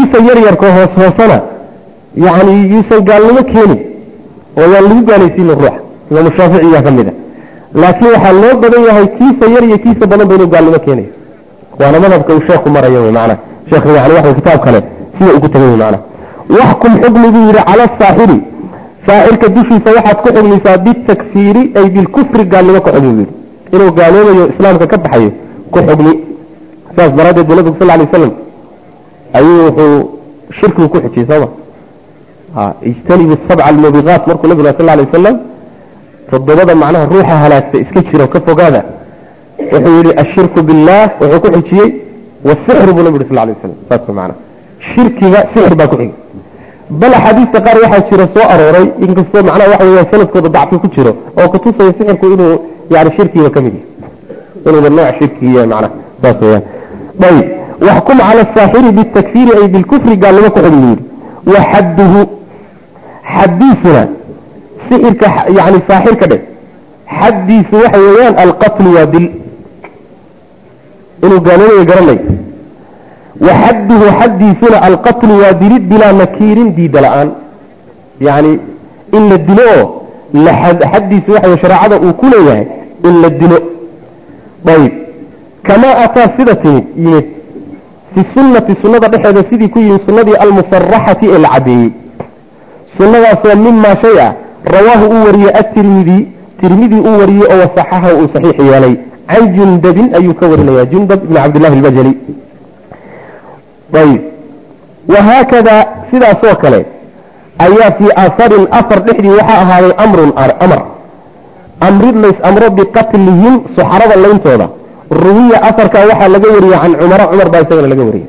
kiisa yaryarka hoos hoosana yani yuusan gaalnimo keenin oo yaan lagu gaalaysiinin ruuxa imaamu shaaficiyaa ka mid a laakiin waxaa loo badan yahay kiisa yar iyo kiisa badan ba inuu gaalnimo keenayo waana madhabka uu sheekhu marayo wy maanaa sheekh yani waxa kitaab kale sida uu ku tagay wy maanaa waxkum xukmi buu yidhi cala asaaxiri saaxirka dushiisa waxaad ku xugmaysaa bitakfiiri ay bilkufri gaalnimo ku xugmi buu yidhi inuu gaaloobayo islaamka ka baxayo ku xugmi saas daraaddeed bu nabigu sal ly waslam ayuu wuxuu shirkigu ku xujiyey sooma ijtanibu sabca almubiqaat markuu nabigu sal lay wasalam toddobada macnaha ruuxa halaagta iska jiro ka fogaada wuxuu yihi ashirku billaah wuxuu ku xujiyey wasixru buu nabi yhi sal lay waslam saas mana shirkiga sixir baa ku xigay bal axaadiista qaar waxaa jira soo arooray inkastoo macnaha waxa weya sanadkooda dacfi ku jiro oo kutusaya sixirku inuu yani shirkiga ka mid yahay inuuba nooc shirkiya macnaha saas weyaan ayb waxkum cala asaaxiri bitakfiiri ay bilkufri gaalnimo ku xugmi yidhi wa xadduhu xaddiisuna sixirka yani saaxirka dhe xaddiisu waxa weeyaan alqatlu waa dil inuu gaaloobayo garanay wa xadduhu xaddiisuna alqatlu waa dilid bilaa nakiirin diida la-aan yani in la dilo oo xaddiisu waxa shareecada uu ku leeyahay in la dilo ayb kamaa ataa sida timid yimid fi sunnati sunnada dhexeeda sidii ku yimid sunnadii almusaraxati ee la cadeeyey sunnadaasoo mimaa shay ah rawaahu uu wariyey atirmidi tirmidi uu wariyey oo wasaxaha uu saxiix yeelay can jundabin ayuu ka warinaya jundab ibn cabdillahi albajali ayb wahaakada sidaasoo kale ayaa fii aharin afar dhexdii waxaa ahaaday amrun amar amrid lays amro biqatlihim suxarada layntooda ruwiya afarkaa waxaa laga wariyey can cumara cumar baa isagana laga wariyey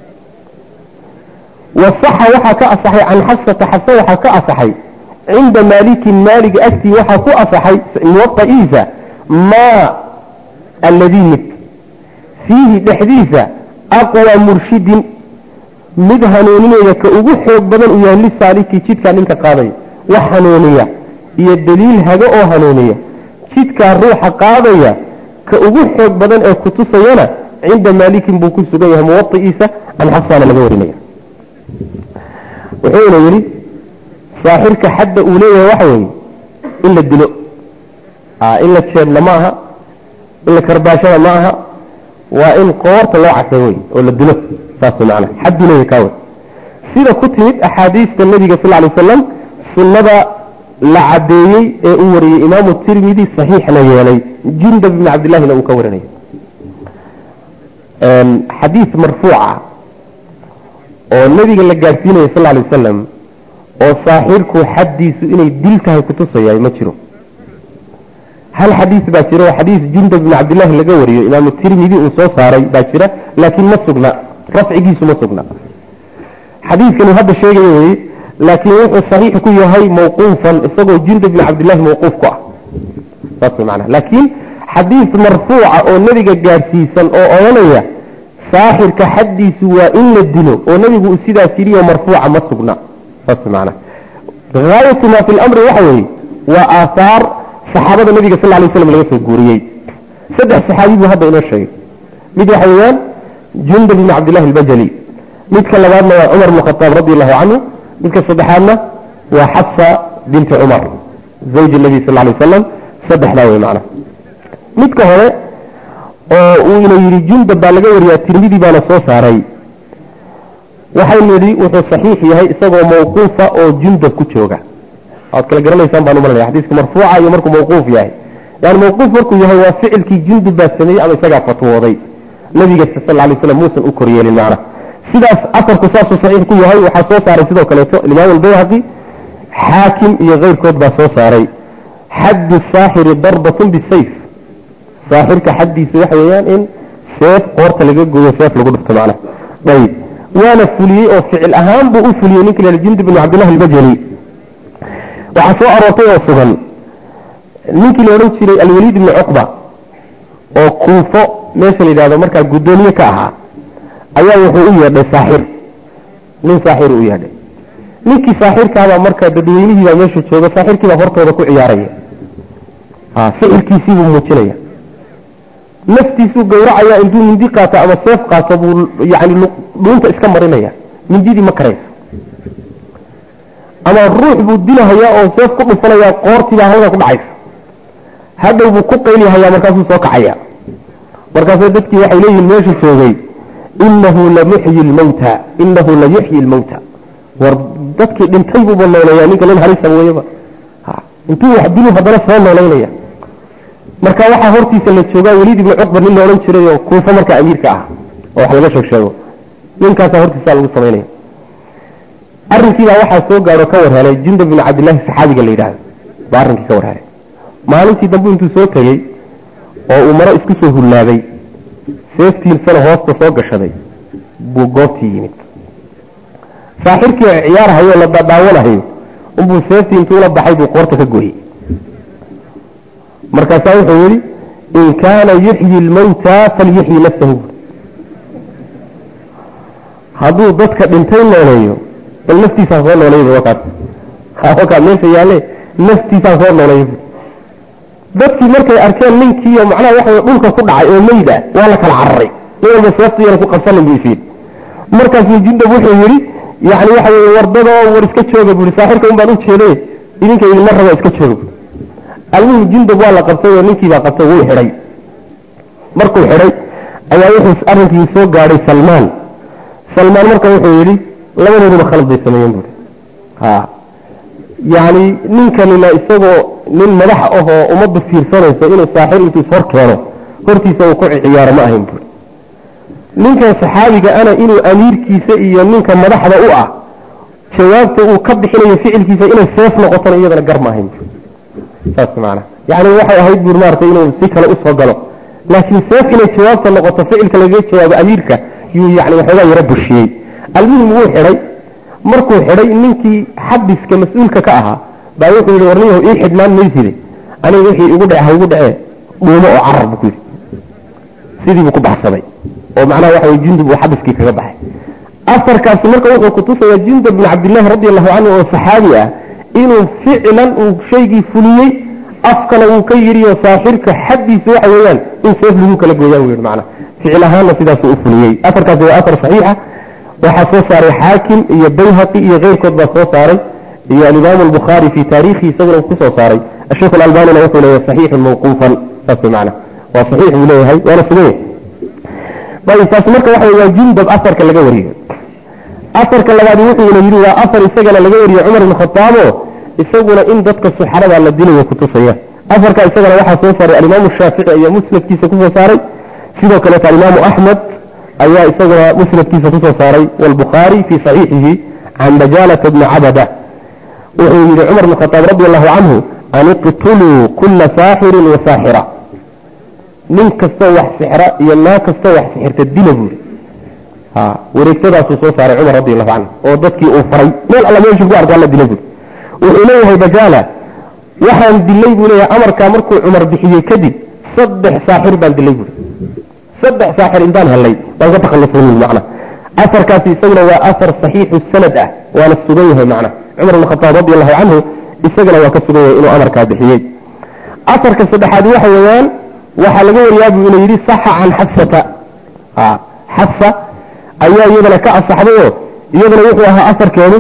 wasaxa waxaa ka asaxay can xafsata xafsa waxaa ka asaxay cinda maalikin maalig agtii waxaa ku asaxay muwaiisa maa alladii mid fiihi dhexdiisa aqwa murshidin mid hanuuninaya ka ugu xoog badan uu yahay lisaaliki jidkaa ninka qaadaya wax hanuuniya iyo daliil hago oo hanuuniya jidkaa ruuxa qaadaya ka ugu xoog badan ee kutusayana cinda maalikin buu ku sugan yahay muwaiisa can xafsaana laga warinaya wuxuuna yidhi saaxirka xadda uu leeyahay waxa weeye in la dilo in la jeedla ma aha in la karbaashada ma aha waa in qoorta loo casay wey oo la dilo saas macana xaddu leeyahay kaa wey sida ku timid axaadiista nebiga sal lay wasalam sunnada la cadeeyey ee uu wariyey imaamu tirmidi saxiixna yeelay jundab ibni cabdillahina uu ka warinaya xadiis marfuuca oo nebiga la gaadhsiinaya sal lay wasalam oo saaxirku xaddiisu inay dil tahay kutusaya ma jiro hal xadiis baa jira oo xadiis jundab ibn cabdillahi laga wariyo imaamu tirmidi uu soo saaray baa jira laakiin ma sugna rafcigiisu ma sugna xadiiskani hadda sheegaya weye laakiin wuxuu saxiix ku yahay mawquufan isagoo jundab ibn cabdillahi mawquuf ku ah saas mana laakiin xadiis marfuuca oo nebiga gaadhsiisan oo odhanaya saaxirka xaddiisu waa in la dilo oo nebigu uu sidaas yidhi oo marfuuca ma sugna saas macana gaayatu maa fi lamri waxa weeye waa aathaar saxaabada nabiga sal lay slam laga soo guuriyey saddex saxaabi buu hadda inoo sheegay mid waxa weeyaan jundab ibn cabdillahi albajali midka labaadna waa cumar bn khataab radi allahu canhu midka saddexaadna waa xabsa binti cumar zawji nabi sal lay wasalam saddexdaa wey macana midka hore oo uu ina yidhi jundab baa laga wariyaa tirmidi baana soo saaray waxaynu yidhi wuxuu saxiix yahay isagoo mawquufa oo jundab ku jooga waad kala garanaysaan baan umalanaya xadiiska marfuuca iyo markuu mawquuf yahay yani mawquuf markuu yahay waa ficilkii jundub baa sameeyey ama isagaa fatwooday nabiga sal lay slam muusan u koryeelin macna sidaas afarku saasuu saxiix ku yahay waxaa soo saaray sidoo kaleeto alimaam albayhaqi xaakim iyo keyrkood baa soo saaray xaddu saaxiri darbatun bisayf saaxirka xaddiisa waxa weeyaan in seef qoorta laga gooyo seef lagu dhufto macna ayb waana fuliyey oo ficil ahaan buu u fuliyey ninka la jundub ibn cabdillahi albajali waxaa soo aroortay oo sugan ninkii la odhan jiray alwaliid ibni cuqba oo kuufo meesha la yidhahdo markaa guddoomiye ka ahaa ayaa wuxuu u yeedhay saaxir nin saaxir u yeedhay ninkii saaxirkaabaa marka dadweynihii baa meesha jooga saaxirkiibaa hortooda ku ciyaaraya ficilkiisiibuu muujinaya naftiisuu gawracaya intuu mindi qaato ama seef qaato buu yani dhuunta iska marinaya mindidii ma karayso ama ruux buu dilahayaa oo seef ku dhufanayaa qoortiibaa halkaa ku dhacaysa hadhow buu ku qaylihayaa markaasuu soo kacaya markaasuu dadkii waxay leeyihiin meesha joogay inahu lamuxyi lmawta inahu layuxyi lmawta war dadkii dhintay buuba nooleeyaa ninka nin halisa weyaba intuu wax dilu haddana soo noolaynaya marka waxaa hortiisa la joogaa weliid ibnu cuqba nin la odhan jiray oo kuufa markaa amiirka ah oo wax laga sheeg sheego ninkaasaa hortiisa lagu samaynaya arrinkiibaa waxaa soo gaadho ka warhelay jundab bin cabdillahi saxaabiga la yidhaahdo baa arrinkii ka warhelay maalintii dambe intuu soo tegey oo uu maro isku soo hullaabay seeftiisana hoosta soo gashaday buu goobtii yimid saaxirkii ciyaarhayo la dadaawanahayo unbuu seeftii intuu la baxay buu qoorta ka gooyey markaasaa wuxuu yidhi in kaana yuxyi lmawta falyuxyi nafsahu hadduu dadka dhintay nooleeyo bal naftiisaa soo nooleeyba wakaas wakaas meesha yaalle naftiisaa soo nooleeyba dadkii markay arkeen ninkiiyo macnaha waxa dhulka ku dhacay oo meyd ah waa la kala cararay nin walba seeftiyana ku qabsanin buu isiin markaasuu jindab wuxuu yidhi yani waxa weye wardada oo war iska jooga bui saaxirka un baan u jeeday idinka idinma raba iska jooga bui almuhim jindab waa la qabtay oo ninkiibaa qabtay wuu xidhay markuu xidhay ayaa wuxuu arrinkii soo gaadhay salmaan salmaan marka wuxuu yidhi labadooduba khalad bay sameeyeen buui ha yani ninkanina isagoo nin madax ahoo ummadda fiirsanayso inuu saaxir intuu is hor keeno hortiisa uu ku ciyaaro ma ahayn buui ninkan saxaabiga ana inuu amiirkiisa iyo ninka madaxda u ah jawaabta uu ka bixinayo ficilkiisa inay seef noqotona iyadana gar ma ahayn buui saas maana yani waxay ahayd buuri maaragtay inuu si kale usoo galo laakiin seef inay jawaabta noqoto ficilka lagaga jawaabo amiirka yuu yani waxoogaa yaro bushiyey almuhim wuu xidhay markuu xidhay ninkii xabiska mas-uulka ka ahaa baa wuxuu yihi warniyahu ii xidhnaan mayside aniga wixii igu dhece ha igu dhece dhuumo oo carar buu ku yidhi sidii buu ku baxsaday oo macnaha waxa way jundub uu xabiskii kaga baxay asarkaasi marka wuxuu kutusayaa jundub bin cabdillahi radi allahu canhu oo saxaabi ah inuu ficlan uu shaygii fuliyey afkana uu ka yidhi oo saaxirka xaddiisa waxa weeyaan in seef lagu kala gooyaan wy macna ficil ahaanna sidaasuu u fuliyey afarkaasi waa afar saxiixa waxaa soo saaray xaakim iyo bayhaqi iyo keyrkood baa soo saaray iyo alimaamu albukhaari fi taariikhi isaguna ku soo saaray asheikh alalbanina wuxuu leeyahay saxiixun mawquufan saas macna waa saxiix buu leeyahay waana suganya ayb taasi marka waxa waa jundab afarka laga wariyo afarka labaad wuxuuna yidhi waa afar isagana laga wariye cumar ibn khataabo isaguna in dadka suxarada la dilayo kutusaya afarka isagana waxaa soo saaray alimaamu shaafici ayaa musnadkiisa kusoo saaray sidoo kaleeto alimaamu axmed ayaa isaguna musnadkiisa kusoo saaray wlbukhaari fii saxiixihi can bajalata bni cabada wuxuu yihi cumar bn khataab radi allahu canhu an iqtuluu kula saaxirin wa saaxira nin kastoo wax sixra iyo naa kastoo wax sixirta dila buuri ha wareegtadaasuu soo saaray cumar radi allahu canhu oo dadkii uu faray meel alla meeshuu ku arkaa la dila buuri wuxuu leeyahay bajaala waxaan dilay buu leeyahay amarkaa markuu cumar bixiyey kadib saddex saaxir baan dilay buuri saddex saaxir intaan helay baan ka takhalusay macna afarkaasi isaguna waa afar saxiixu sanad ah waana sugan yahay macna cumar bn khataab radi allahu canhu isagana waa ka sugan yahay inuu amarkaa bixiyey afarka saddexaad waxa weeyaan waxaa laga wariyaa buu ina yidhi saxa can xafsata xafsa ayaa iyadana ka asaxday oo iyadana wuxuu ahaa afarkeedu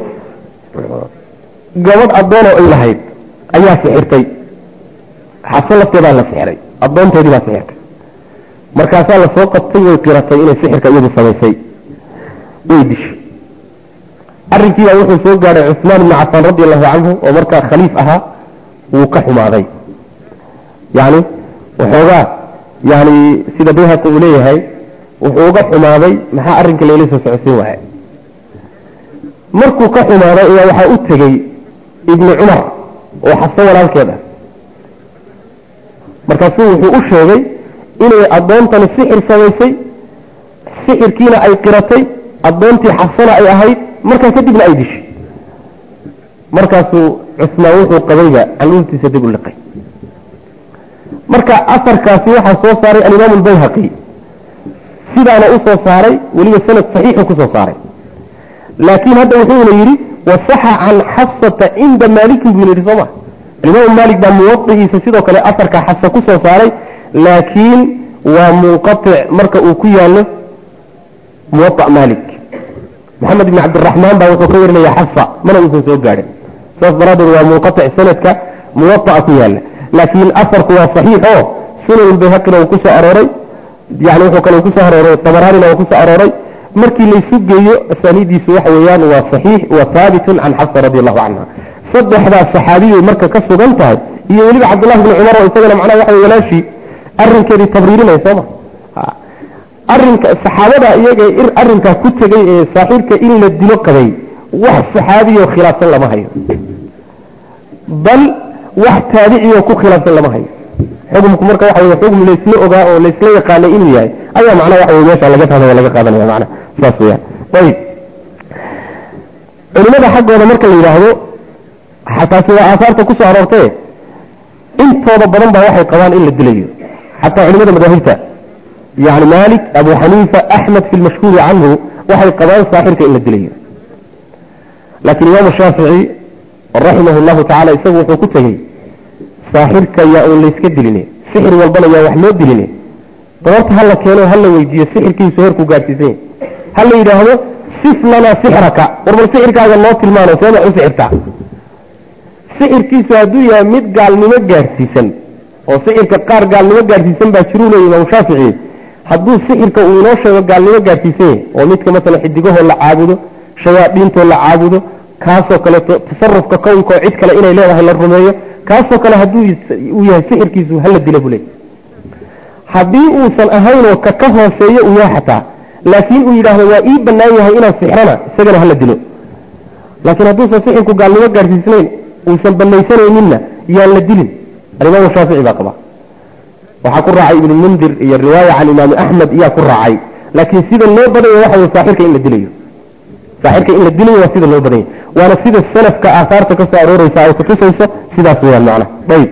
gabadh addoon oo ay lahayd ayaa sixirtay xafso lafteedaa la sixiray addoonteedii baa sixirtay markaasaa lasoo qabtay way qiratay inay sixirka iyadu samaysay way dishay arrinkiibaa wuxuu soo gaadhay cusmaan ibni cafaan radi allahu canhu oo markaa khaliif ahaa wuu ka xumaaday yani waxoogaa yani sida bayhaqi uu leeyahay wuxuu uga xumaaday maxaa arrinka layla soo socodsiin waaye markuu ka xumaaday ayaa waxaa u tegey ibni cumar oo xafso walaalkeed ah markaasuu wuxuu u sheegay inay addoontani sixir samaysay sixirkiina ay qiratay addoontii xafsana ay ahayd markaa kadibna ay dishay markaasuu cusmaan wuxuu qabayba caluurtiisa dib u liqay marka afarkaasi waxaa soo saaray alimaamu albayhaqi sidaana u soo saaray weliba sanad saxiixu kusoo saaray laakiin hadda wuxuuna yidhi wasaxa can xafsata cinda maalikin buu yidhi sooma alimaamu maalik baa muwadigiisa sidoo kale afarka xafsa kusoo saaray laakiin waa munqatic marka uu ku yaallo muwaa maalik maxamed ibn cabdiraxmaan baa wuxuu ka warinaya xafa mana uusan soo gaadhin saas daraaddeed waa munqatic sanadka muwata'a ku yaala laakiin afarku waa saxiix oo sunan bayhaqina uu kusoo arooray yani wuxuu kale kusoo arooray tabaraanina uu kusoo arooray markii laysu geeyo asaaniidiisu waxa weeyaan waa saxiix wa haabitun can xafsa radi allahu canha saddexdaas saxaabiyay marka ka sugan tahay iyo weliba cabdullahi bni cumar oo isagana macnaha waxa wey walaashii arrinkeedii tabriirinaya sooma arrinka saxaabada iyaga arrinkaa ku tegay ee saaxiibka in la dilo qabay wax saxaabiyoo khilaafsan lama hayo bal wax taabiciyoo ku khilaafsan lama hayo xukumku marka waxa wey xukm laysla ogaa oo laysla yaqaanay inuu yahay ayaa macnaha waxa wey meesha laga fahmaya laga qaadanaya macnaha saas weyaan ayib culimada xaggooda marka la yidhaahdo taasi waa aahaarta kusoo aroortee intooda badan baa waxay qabaan in la dilayo xataa culimada madaahibta yani malik abu xaniifa axmed fi lmashhuuri canhu waxay qabaan saaxirka in la dilayo laakiin imaamu shaafici raximah llahu tacala isagu wuxuu ku tegey saaxirka yaa uun layska diline sixir walbana yaa wax loo diline goorta ha la keeno ha la weydiiyo sixirkiisu heerkuu gaadhsiisan yahy ha la yidhaahdo sif lanaa sixraka warbal sixirkaaga noo tilmaano seema u sixirtaa sixirkiisu hadduu yahay mid gaalnimo gaadhsiisan oo sixirka qaar gaalnimo gaadhsiisan baa jiruu leeya imaamu shaafici hadduu sixirka uu inoo sheego gaalnimo gaadhsiisan yahy oo midka masalan xidigahoo la caabudo shayaadiintoo la caabudo kaasoo kaleeto tasarufka kownkaoo cid kale inay leedahay la rumeeyo kaasoo kale hadduu uu yahay sixirkiisu hala dila buu leey haddii uusan ahaynoo ka ka hooseeyo uu yahay xataa laakiin uu yidhaahdo waa ii bannaan yahay inaan sixrana isagana hala dilo laakiin hadduusan sixirku gaalnimo gaadhsiisnayn uusan banaysanayninna yaan la dilin alimaamu shaafici baa qaba waxaa ku raacay ibnu mundir iyo riwaaya can imaami axmed iyaa ku raacay laakiin sida loo badanya waxa wey saaxirka in la dilayo saaxirka in la dilayo waa sida loo badanya waana sida salafka aahaarta kasoo arooreysa ay kutusayso sidaas weyaan macna ayb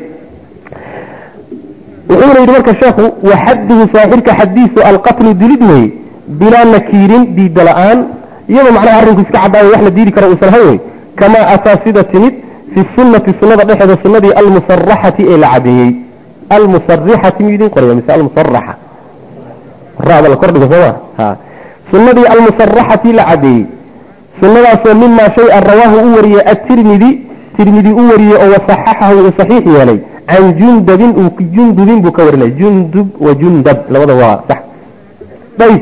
wuxuuna yidhi marka sheekhu waxadduhu saaxirka xadiisu alqatlu dilid wey bilaa nakiirin diida la-aan iyadoo macnaha arrinku iska cadaayo wax la diidi karo uusan ahayn wey kamaa ataa sida timid fi sunati sunada dhexeeda sunadii almusaraxati ee la cadeeyey almusarixati miyuu idin qoraya mise almusaraxa rada la kordhigo sooma ha sunadii almusaraxati la cadeeyey sunadaasoo mimaa shay a rawaahu u wariyey atirmidi tirmidi u wariyey oo wasaxaxahu uu saxiix yeelay can jundabin jundubin buu ka warinaya jundub wa jundab labada waa sax ayb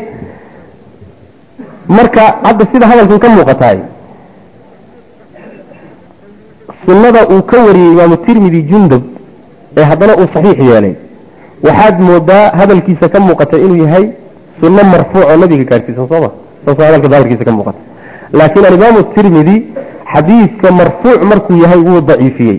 marka hadda sida hadalkan ka muuqataay sunada uu ka wariyey imaamu tirmidi jundub ee haddana uu saxiix yeelay waxaad moodaa hadalkiisa ka muuqata inuu yahay sunno marfuuc oo nabiga gaarsiisan sooma saasoo hadalka daahirkiisa ka muuqata laakiin alimaamu tirmidi xadiidka marfuuc markuu yahay wuu daciifiyey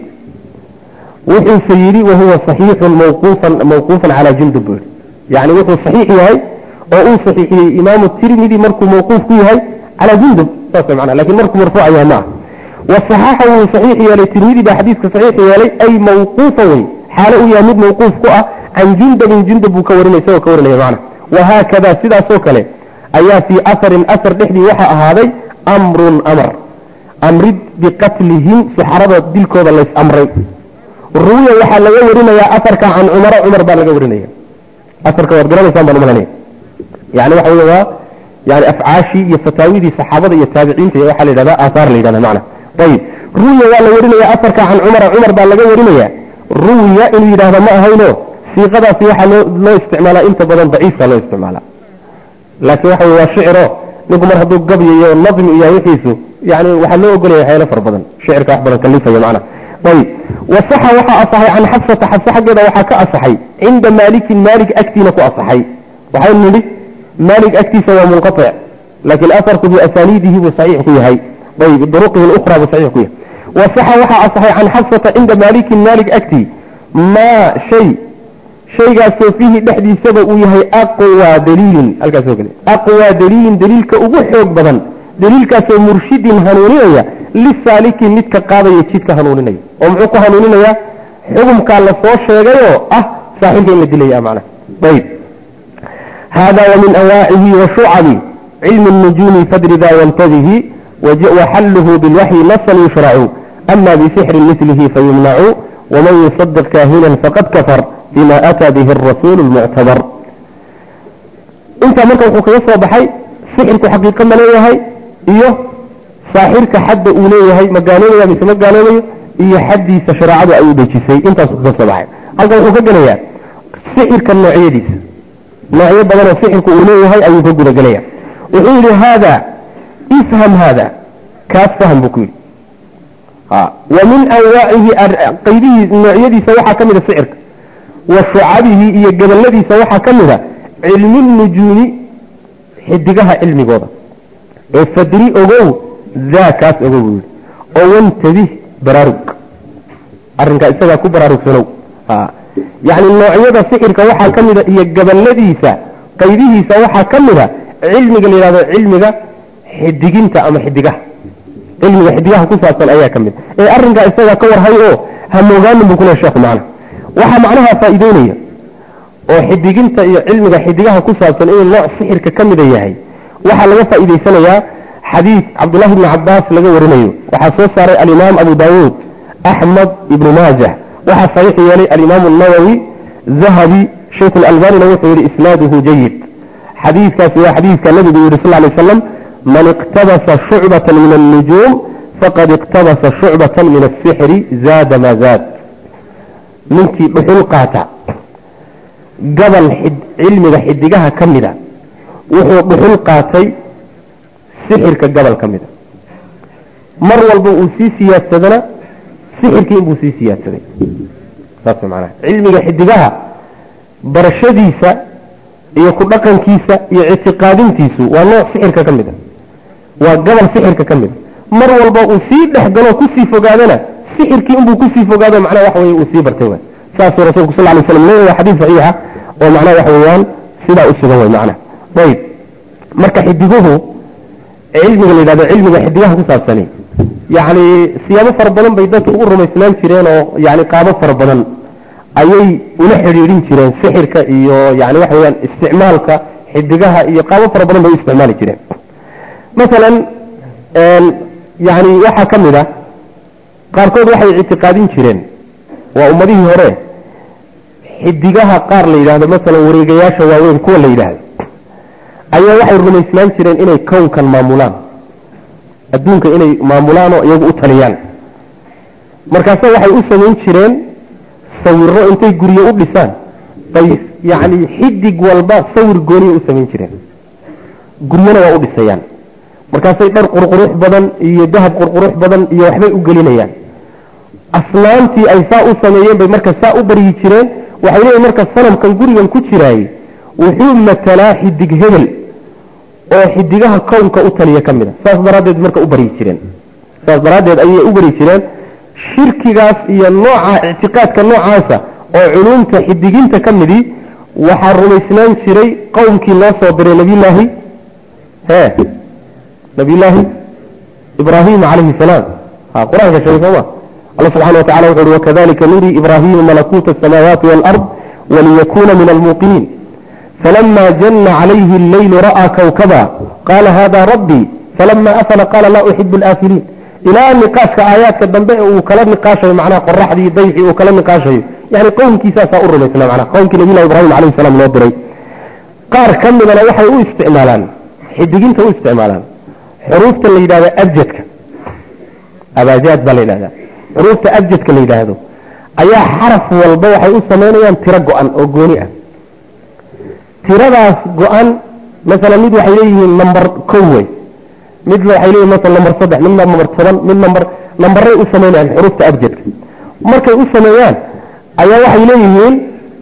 wuxuuse yidhi wahuwa saxiixun mawquufan mawquufan calaa jundub buu yidhi yacni wuxuu saxiix yahay oo uu saxiixiyey imaamu tirmidi markuu mawquuf ku yahay calaa jundub saas macnaa lakin markuu marfuuc yahay ma ah wasaxaxa wuu saxiix yeelay tirmidi baa xadiidka saxiix yeelay ay mawquufa wey xaalo uu yahay mid mawquuf ku ah can jundabin jundab buu ka warinay isagoo ka warinaya macna wahaakada sidaasoo kale ayaa fii aharin ahar dhexdii waxaa ahaaday amrun amar amrid biqatlihim suxarada dilkooda lays amray ruwiya waxaa laga warinayaa aharka can cumara cumar baa laga warinaya aharka waad garanaysaan baan umalanaya yani waxa wey waa yani afcaashii iyo fataawidii saxaabada iyo taabiciinta iyo waxaa la yidhahda aahaar la yidhahda macna ayib ruwiya waa la warinaya afarka can cumara cumar baa laga warinaya ruwiya inuu yidhaahdo ma ahayno siiqadaasi waxaa loo loo isticmaalaa inta badan daciifka loo isticmaalaa laakiin waxa wey waa shiciro ninku mar hadduu gabyo iyo nadmi iyo wixiisu yani waxaa loo ogolaya waxyaalo fara badan shicirka wax badan kalifaya macna ayib wasaxa waxaa asaxay can xabsata xabse xaggeeda waxaa ka asaxay cinda maalikin maalik agtiina ku asaxay waxaynu nidhi maalik agtiisa waa munqatic laakiin afarku biasaniidihi buu saxiix ku yahay ayb duruqihi اlأkhra buu saxiix ku yahay wasaxa waxaa asaxay can xabsata cinda maalikin maalik agtii maa shay shaygaasoo fiihi dhexdiisaba uu yahay aqwaa daliilin halkaasoo kale aqwaa daliilin daliilka ugu xoog badan daliilkaasoo murshidin hanuuninaya lisaaliki midka qaadaya jidka hanuuninaya oo muxuu ku hanuuninayaa xukumkaa la soo sheegayoo ah saaxibka in la dilaya macna ayb hada wamin awaacihi wa shucabi cilmi الnujuumi fadri da yantabihi waxaluhu bilwaxyi nasan yushracu ama bisixri milihi fayumnacu waman yusadiq kaahinan faqad kafar bima ataa bihi arasuulu lmuctabar intaa marka wuxuu kaga soo baxay sixirku xaqiiqo ma leeyahay iyo saaxirka xadda uu leeyahay ma gaaloobaya mise ma gaaloobayo iyo xaddiisa shareecadu ay u dhejisay intaasu ka soo baxay halkan wuxuu ka gelayaa sixirka noocyadiisa noocyo badanoo sixirku uu leeyahay ayuu ka gudagelaya wuxuu yidhi haada ifham haada kaas fahm buu ku yidhi wa min anwaacihi qaydihii noocyadiisa waxaa ka mida sixirka wa shucabihi iyo gabaladiisa waxaa ka mida cilmi nujuumi xidigaha cilmigooda ee fadri ogow daa kaas ogow buu yidhi oo wantabih baraarug arrinkaa isagaa ku baraarugsanow yacni noocyada sixirka waxaa ka mida iyo gabaladiisa qaydihiisa waxaa ka mida cilmiga la yidhahdo cilmiga xidiginta ama xidigaha cilmiga xidigaha ku saabsan ayaa ka mid ee arrinkaa isagaa ka warhay oo hamogaanin buu kule sheekhu macnaha waxaa macnaha faa'iideynaya oo xidiginta iyo cilmiga xidigaha ku saabsan inuu nooc sixirka ka mida yahay waxaa laga faa'iidaysanayaa xadiid cabdullahi bni cabaas laga warinayo waxaa soo saaray alimaam abu daawuud axmed ibnu maajah waxaa saxiix yeelay alimaamu nawowi dahabi shaykhu lalbanina wuxuu yihi isnaaduhu jayid xadiidkaasi waa xadiidka nabigu yihi sal lay slam man iqtabasa shucbatan min annujuum faqad iqtabasa shucbatan min asixri zaada maa zaad ninkii dhuxul qaata gabal cilmiga xidigaha ka mida wuxuu dhuxul qaatay sixirka gabal ka mida mar walba uu sii siyaadsadana sixirkii inbuu sii siyaadsaday saas macnaha cilmiga xidigaha barashadiisa iyo ku dhaqankiisa iyo ictiqaadintiisu waa nooc sixirka ka mid a waa gabal sixirka ka mid a mar walba uu sii dhex galo kusii fogaadana sixirkii inbuu kusii fogaado macnaha waxa weye uu sii bartay waay saasuu rasuulku sal lay slam leeyahay xadiis saxiixa oo macnaha waxa weeyaan sidaa u sugan way macnaha ayib marka xidiguhu cilmiga la yidhahdo cilmiga xidigaha ku saabsani yacni siyaabo fara badan bay dadka ugu rumaysnaan jireen oo yani qaabo fara badan ayay ula xidhiidhin jireen sixirka iyo yani waxa weyaan isticmaalka xidigaha iyo qaabo fara badan bay u isticmaali jireen masalan yani waxaa ka mid a qaarkood waxay ictiqaadin jireen waa ummadihii hore xidigaha qaar la yidhahdo masalan wareegayaasha waaweyn kuwa la yidhaahdo ayaa waxay rumaysnaan jireen inay kownkan maamulaan adduunka inay maamulaan oo iyagu u taliyaan markaase waxay u samayn jireen sawiro intay guryo u dhisaan bay yacni xidig walba sawir gooniya u samayn jireen guryona waa u dhisayaan markaasay dhar qurqurux badan iyo dahab qurqurux badan iyo waxbay u gelinayaan asnaamtii ay saa u sameeyeen bay marka saa u baryi jireen waxay leeyihin marka sanamkan gurigan ku jiraayey wuxuu matalaa xidig hebel oo xidigaha kownka u taliya ka mid a saas daraaddeed marka u baryi jireen saas daraaddeed ayay u baryi jireen shirkigaas iyo nooca ictiqaadka noocaasa oo culuumta xidiginta ka midii waxaa rumaysnaan jiray qowmkii loo soo diray nabiyullaahi he nabiyullaahi ibraahim calayhi salaam ha qur-aanka sheegay sooma alla subxana wa tacala wuxu uhi wakadalika nurii ibraahiima malakuuta asamaawaati waalard waliyakuna min almuuqiniin فلما جن عليه الليل رأى كوكبا قال هذا ربي فلما أفل قال لا أحب الآفلين إلى نقاش آيات كالدنباء وكلا نقاشه معناه قرح دي ضيحي وكلا نقاشه يعني قوم كيسا سأقر مثلا معناه قوم كي نبينا إبراهيم عليه السلام نوبري قار كم من وحي او استعمالان حدقين تو استعمالان حروف اللي هذا أبجدك أباجات بل هذا حروف أبجدك اللي هذا أيا حرف والبوحي او سمينيان ترقعا أو قونئا tiradaas go-an masalan mid waxay leeyihiin number kow wey mid waxay leeyihin masala number saddex mid number toban mid number nambaray u sameynayaan xuruufta abjadka markay u sameeyaan ayaa waxay leeyihiin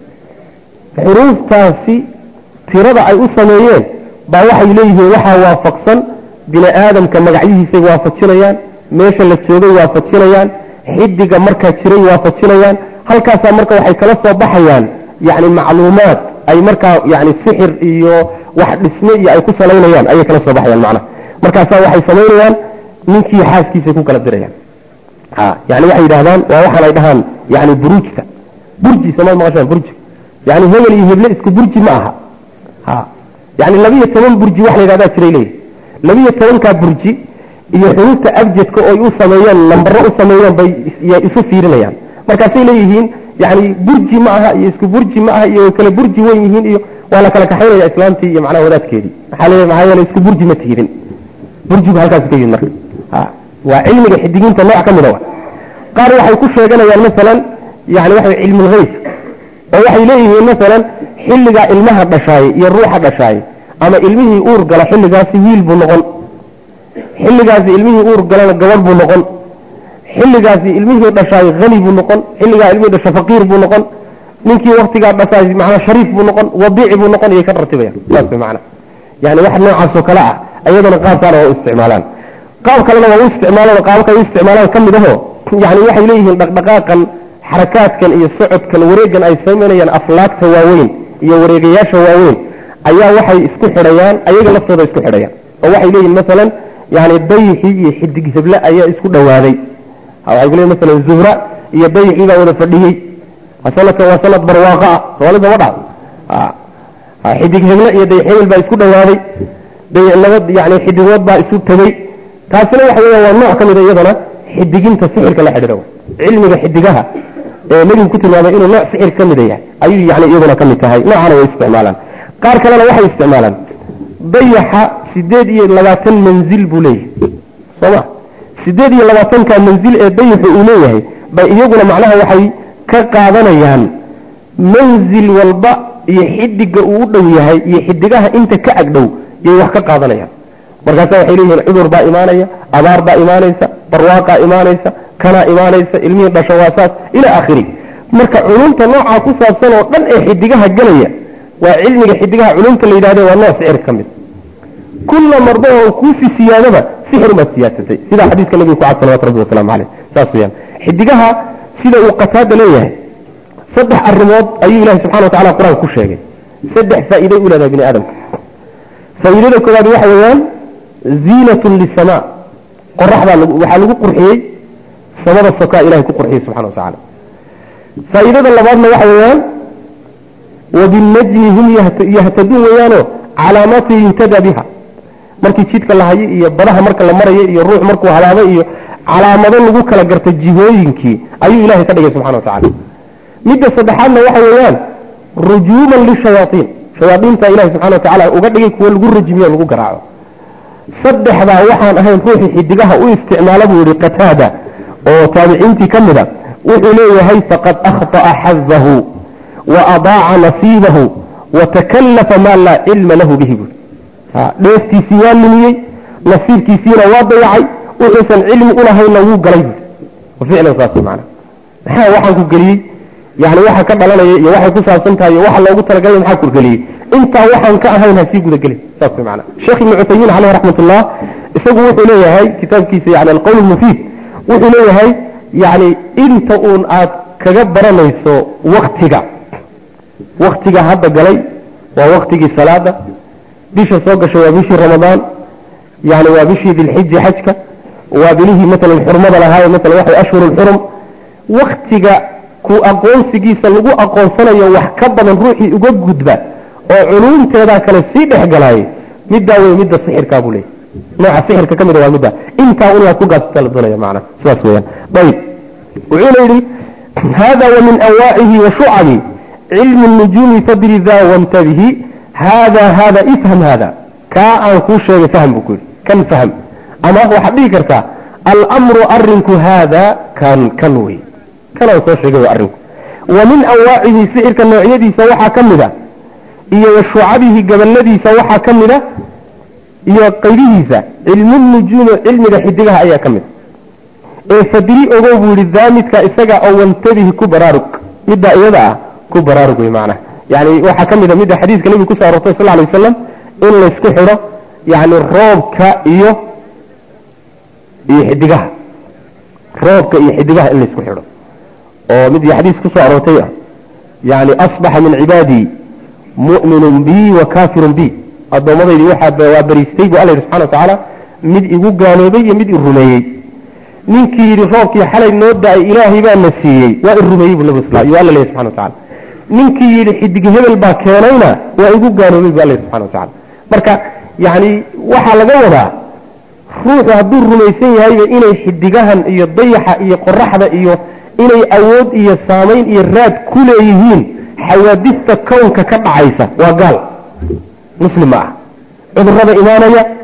xuruuftaasi tirada ay u sameeyeen baa waxay leeyihiin waxaa waafaqsan bini aadamka magacyihiisay waafajinayaan meesha la joogay waafajinayaan xidiga markaa jiray waafajinayaan halkaasaa marka waxay kala soo baxayaan yacni macluumaad ay markaa yani sixir iyo wax dhisme iyo ay ku salaynayaan ayay kala soo baxayaan macnaha markaasaa waxay samaynayaan ninkii xaaskiisay ku kala dirayaan ha yani waxay yidhahdaan waa waxaan ay dhahaan yani buruujta burji samaad maqashaan burji yani hebel iyo heble isku burji ma aha ha yani labiyo toban burji wax la yidhahdaa jiray leeyahy labiyo tobankaa burji iyo xuruufta abjadka oo ay u sameeyeen lambaro u sameeyeen bay isu fiirinayaan markaasay leeyihiin yani burji ma aha iyo isku burji ma aha iyo kala burji wen yihiin iyo waa la kala kaxaynaya islaamtii iyo macnaha wadaadkeedii maxaa leeyahay maxaa yeelay isku burji ma tihidin burjigu halkaas ka yimid marka waa cilmiga xidigiinta nooc ka mida wa qaar waxay ku sheeganayaan masalan yani waxa cilmulhayb oo waxay leeyihiin masalan xilligaa ilmaha dhashaay iyo ruuxa dhashaay ama ilmihii uur gala xilligaasi wiil buu noqon xilligaasi ilmihii uur galana gabadh buu noqon xilligaasi ilmihii dhashaay hani buu noqon xilligaa ilmihii dhasha faqiir buu noqon ninkii waktigaa dhashaay macnaa shariif buu noqon wadiici buu noqon iyay ka ratibayaan saas way macnaa yani wax noocaasoo kale ah ayadana qaabkaana waa u isticmaalaan qaab kalena waa u isticmaalaan qaabka u isticmaalaan ka mid aho yani waxay leeyihiin dhaqdhaqaaqan xarakaadkan iyo socodkan wareegan ay samaynayaan aflaagta waaweyn iyo wareegayaasha waaweyn ayaa waxay isku xidhayaan ayaga laftooda isku xidhayaan oo waxay leeyihin masalan yani dayixii iyo xidig heble ayaa isku dhawaaday waxay ku leeyihin masalan zuhra iyo dayixii baa wada fadhiyey sanadkan waa sanad barwaaqa ah soomaalida ma dhac xidig heble iyo dayax hebel baa isku dhawaaday dayax laba yani xidigood baa isu tegey taasina waxa weya waa nooc ka mida iyadana xidiginta sixirka la xidhiidha cilmiga xidigaha ee nebigu ku tilmaamay inuu nooc sixir ka mida yahay ayuu yani iyaduna ka mid tahay noocana way isticmaalaan qaar kalena waxay isticmaalaan dayaxa sideed iyo labaatan manzil buu leeyahay sooma sideed iyo labaatanka manzil ee dayaxu uu leeyahay bay iyaguna macnaha waxay ka qaadanayaan manzil walba iyo xidiga uu u dhow yahay iyo xidigaha inta ka agdhow yay wax ka qaadanayaan markaasa waxay leeyihiin cudur baa imaanaya abaar baa imaanaysa barwaaqaa imaanaysa kanaa imaanaysa ilmihii dhasho waa saas ilaa akhiri marka culumta noocaa ku saabsan oo dhan ee xidigaha gelaya waa cilmiga xidigaha culumta la yidhahde waa nooc sixir ka mid kulla mardo oo kuusi siyaadaba sixir umaad siyaadsatay sidaa xadiiska nabiga ku cad salawatu rabbi wasalaamu caleyh saas weyaan xidigaha sida uu qataada leeyahay saddex arrimood ayuu ilahi subxana wa tacala qur-aanka ku sheegay saddex faa'iiday u leedahay bini aadamka faa'iidada koowaad waxa weeyaan ziinatun lisamaa qoraxdaa waxaa lagu qurxiyey samada sokaa ilahay ku qurxiyey subxana wa tacala faa'iidada labaadna waxa weeyaan wabinajmi hum yahtaduun weeyaanoo calaamaati yuhtada biha markii jidka la hayo iyo badaha marka la marayo iyo ruux markuu halaabo iyo calaamado lagu kala garta jihooyinkii ayuu ilahay ka dhigay subxana wa tacala midda saddexaadna waxa weeyaan rujuuman lishayaaiin shayaaiinta ilahi subxana wa tacala uga dhigay kuwo lagu rajimiyo lagu garaaco saddexdaa waxaan ahayn ruuxii xidigaha u isticmaala buu yihi qataada oo taabiciintii ka mida wuxuu leeyahay faqad akhطa'a xazahu wa adaaca nasiibahu watakallafa maa laa cilma lahu bihi buui dheeftiisii waa lumiyey nasiibkiisiina waa dayacay wuxuusan cilmi ulahayna wuu galay buui ficlan saas maana maxaa waxaan ku geliyey yani waxa ka dhalanaya iyo waxay ku saabsan tahay iyo waxa loogu talagalay maxaa kurgeliyey intaa waxaan ka ahayn ha sii gudagelin saas way macana sheekh ibnu cuthaymiin caleyh raxmatullah isagu wuxuu leeyahay kitaabkiisa yani alqowl mufiid wuxuu leeyahay yani inta uun aad kaga baranayso waktiga waktiga hadda galay waa waktigii salaada bisha soo gashay waa bishii ramadaan yani waa bishii dilxiji xajka waa bilihii maalan xurmada lahaaye maalan waxay ashhur lxurum waktiga ku aqoonsigiisa lagu aqoonsanayo wax ka badan ruuxii uga gudba oo culumteedaa kale sii dhex galaayay middaa wey midda sixirkaa buu leeyay nooca sixirka ka mida waa midda intaa un inaad ku gaasata la doonaya macana sidaas weyaan ayib wuxuuna yidhi hada wa min anwaacihi wa shucabi cilmi nujuumi fadri da wantabihi hada hada ifham hada kaa aan kuu sheegay fahm buu ku yidhi kan fahm ama waxaad dhihi kartaa almru arinku haada kan kan wey kanaan soo sheegay arrinku wa min anwaacihi sixirka noocyadiisa waxaa ka mid a iyo wa shucabihi gabaladiisa waxaa ka mid a iyo qaybihiisa cilmu nujuumi cilmiga xidigaha ayaa ka mid ee fadri ogow buu yihi daamidka isaga oo wantabihi ku baraarug middaa iyada ah ku baraarug wey macnaha yani waxaa ka mid a midda xadiiska nebiga kuso arortay sal lay wasalam in laysku xidho yani roobka iyo iyo xidigaha roobka iyo xidigaha in laysku xidho oo mid xadiis kusoo aroortay ah yani asbaxa min cibaadii mu'minun bi wa kafirun bi addoommadaydi waxaa waa bariistay bu alla yidhi subxana wa tacaala mid igu gaaloobay iyo mid i rumeeyey ninkii yidhi roobkii xalay noo da-ay ilaahay baa na siiyey waa i rumeeyey bu nabi sal yo alla leeyahy subxana wa tacala ninkii yidhi xidig hebel baa keenayna waa igu gaaloobay bu alla yidhi subxana wa tacala marka yani waxaa laga wadaa ruuxu hadduu rumaysan yahayba inay xidigahan iyo dayaxa iyo qoraxda iyo inay awood iyo saamayn iyo raad ku leeyihiin xawaadista kownka ka dhacaysa waa gaal muslim ma ah cudurada imaanaya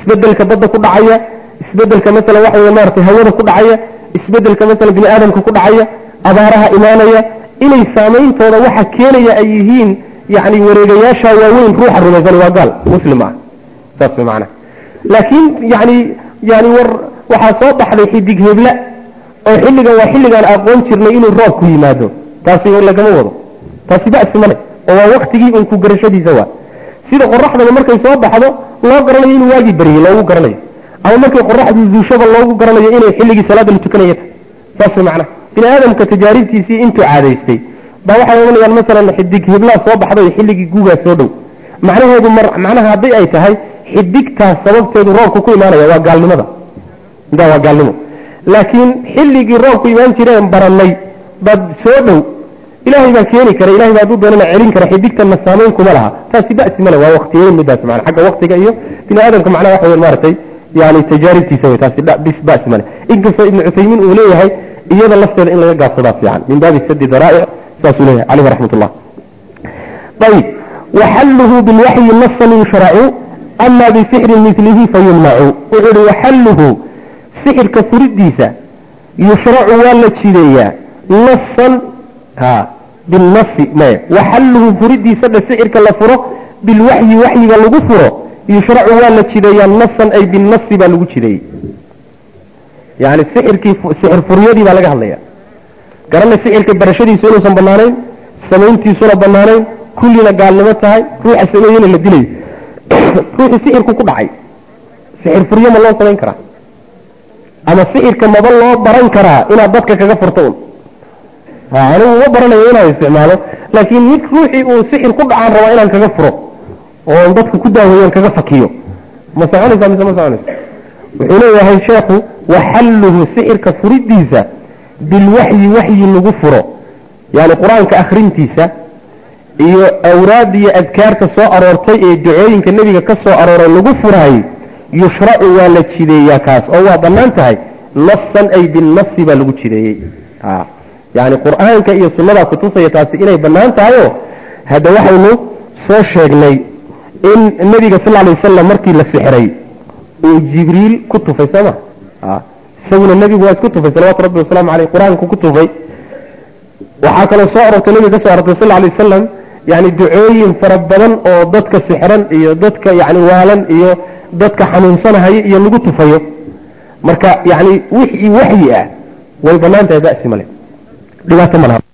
isbedelka badda ku dhacaya isbedelka masalan waxa wey maratay hawada ku dhacaya isbedelka masalan bini aadamka ku dhacaya abaaraha imaanaya inay saameyntooda waxa keenaya ay yihiin yani wareegayaasha waaweyn ruuxa rumaysan waa gaal muslim ah saas way macana laakiin yani yani war waxaa soo baxday xidig hebla oo xilligan waa xilligaan aqoon jirnay inuu roob ku yimaado taasi lagama wado taasi ba'si male oo waa waktigii un ku garashadiisa waa sida qoraxdaba markay soo baxdo loo garanayo inuu waagii baryey loogu garanayo ama markay qoraxdu zuushaba loogu garanayo inay xilligii salaada la tukanaya tahay saas way macnaha bini aadamka tajaaribtiisii intuu caadaystay baa waxay oganayaan masalan xidig hiblaa soo baxday xilligii guugaa soo dhow macnaheedu mar macnaha hadday ay tahay xidigtaas sababteedu roobka ku imaanaya waa gaalnimada intaa waa gaalnimo laakiin xilligii roobku imaan jireen barannay bad soo dhow ilaahay baa keeni kara ilahay baa hadduu doonana celin kara xidigtanna saamayn kuma laha taasi ba'si male waa waktiyeyn midaas mana xagga waktiga iyo bini aadamka macnaha waxa weyn maaragtay yani tajaaribtiisa wey taasi bis ba'si male inkastoo ibnu cuthaymiin uu leeyahay iyada lafteeda in laga gaabsadaa fiican min baabi sadi daraa'ic saasuu leeyahay caleyhi raxmat ullah ayib waxalluhu bilwaxyi nasan yushracu ama bisixrin milihi fayumnacu wuxuu ihi waxalluhu sixirka furidiisa yushracu waa la jideeyaa nasan ha binasi maya waxalluhu furidiisa dhe sixirka la furo bilwaxyi waxyiga lagu furo yushracu waa la jideeyaa nasan ay binasi baa lagu jideeyey yani sixirkii sixir furyadii baa laga hadlaya garanay sixirka barashadiisu inuusan banaanayn samayntiisuna banaanayn kullina gaalnimo tahay ruuxa sameeyena la dilayo ruuxii sixirku ku dhacay sixir furyo ma loo samayn karaa ama sixirka maba loo baran karaa inaad dadka kaga furto un anigu uma baranayo inaan isticmaalo laakiin mid ruuxii uu sixir ku dhacaan rabaa inaan kaga furo oon dadka ku daaweeyan kaga fakiyo ma soconaysaa mise ma soconayso wuxuu leeyahay sheekhu waxalluhu sixirka furidiisa bilwaxyi waxyi lagu furo yani qur-aanka akhrintiisa iyo awraadda iyo adkaarta soo aroortay ee ducooyinka nebiga ka soo arooray lagu furaayey yushracu waa la jideeyaa kaas oo waa bannaan tahay nasan ay binasi baa lagu jideeyey yani qur-aanka iyo sunnadaa kutusaya taasi inay bannaan tahayoo hadda waxaynu soo sheegnay in nebiga sal alay wasalam markii la sixray uu jibriil ku tufay sooma isaguna nebigu waa isku tufay salawatu rabbi wasalaamu aleyh qur-aanku ku tufay waxaa kaloo soo arortay nebiga ka soo arortay sal alay wasalam yani ducooyin fara badan oo dadka sixran iyo dadka yani waalan iyo dadka xanuunsanahaya iyo lagu tufayo marka yani wixii waxyi ah way banaan tahay basi male dhibaato malaha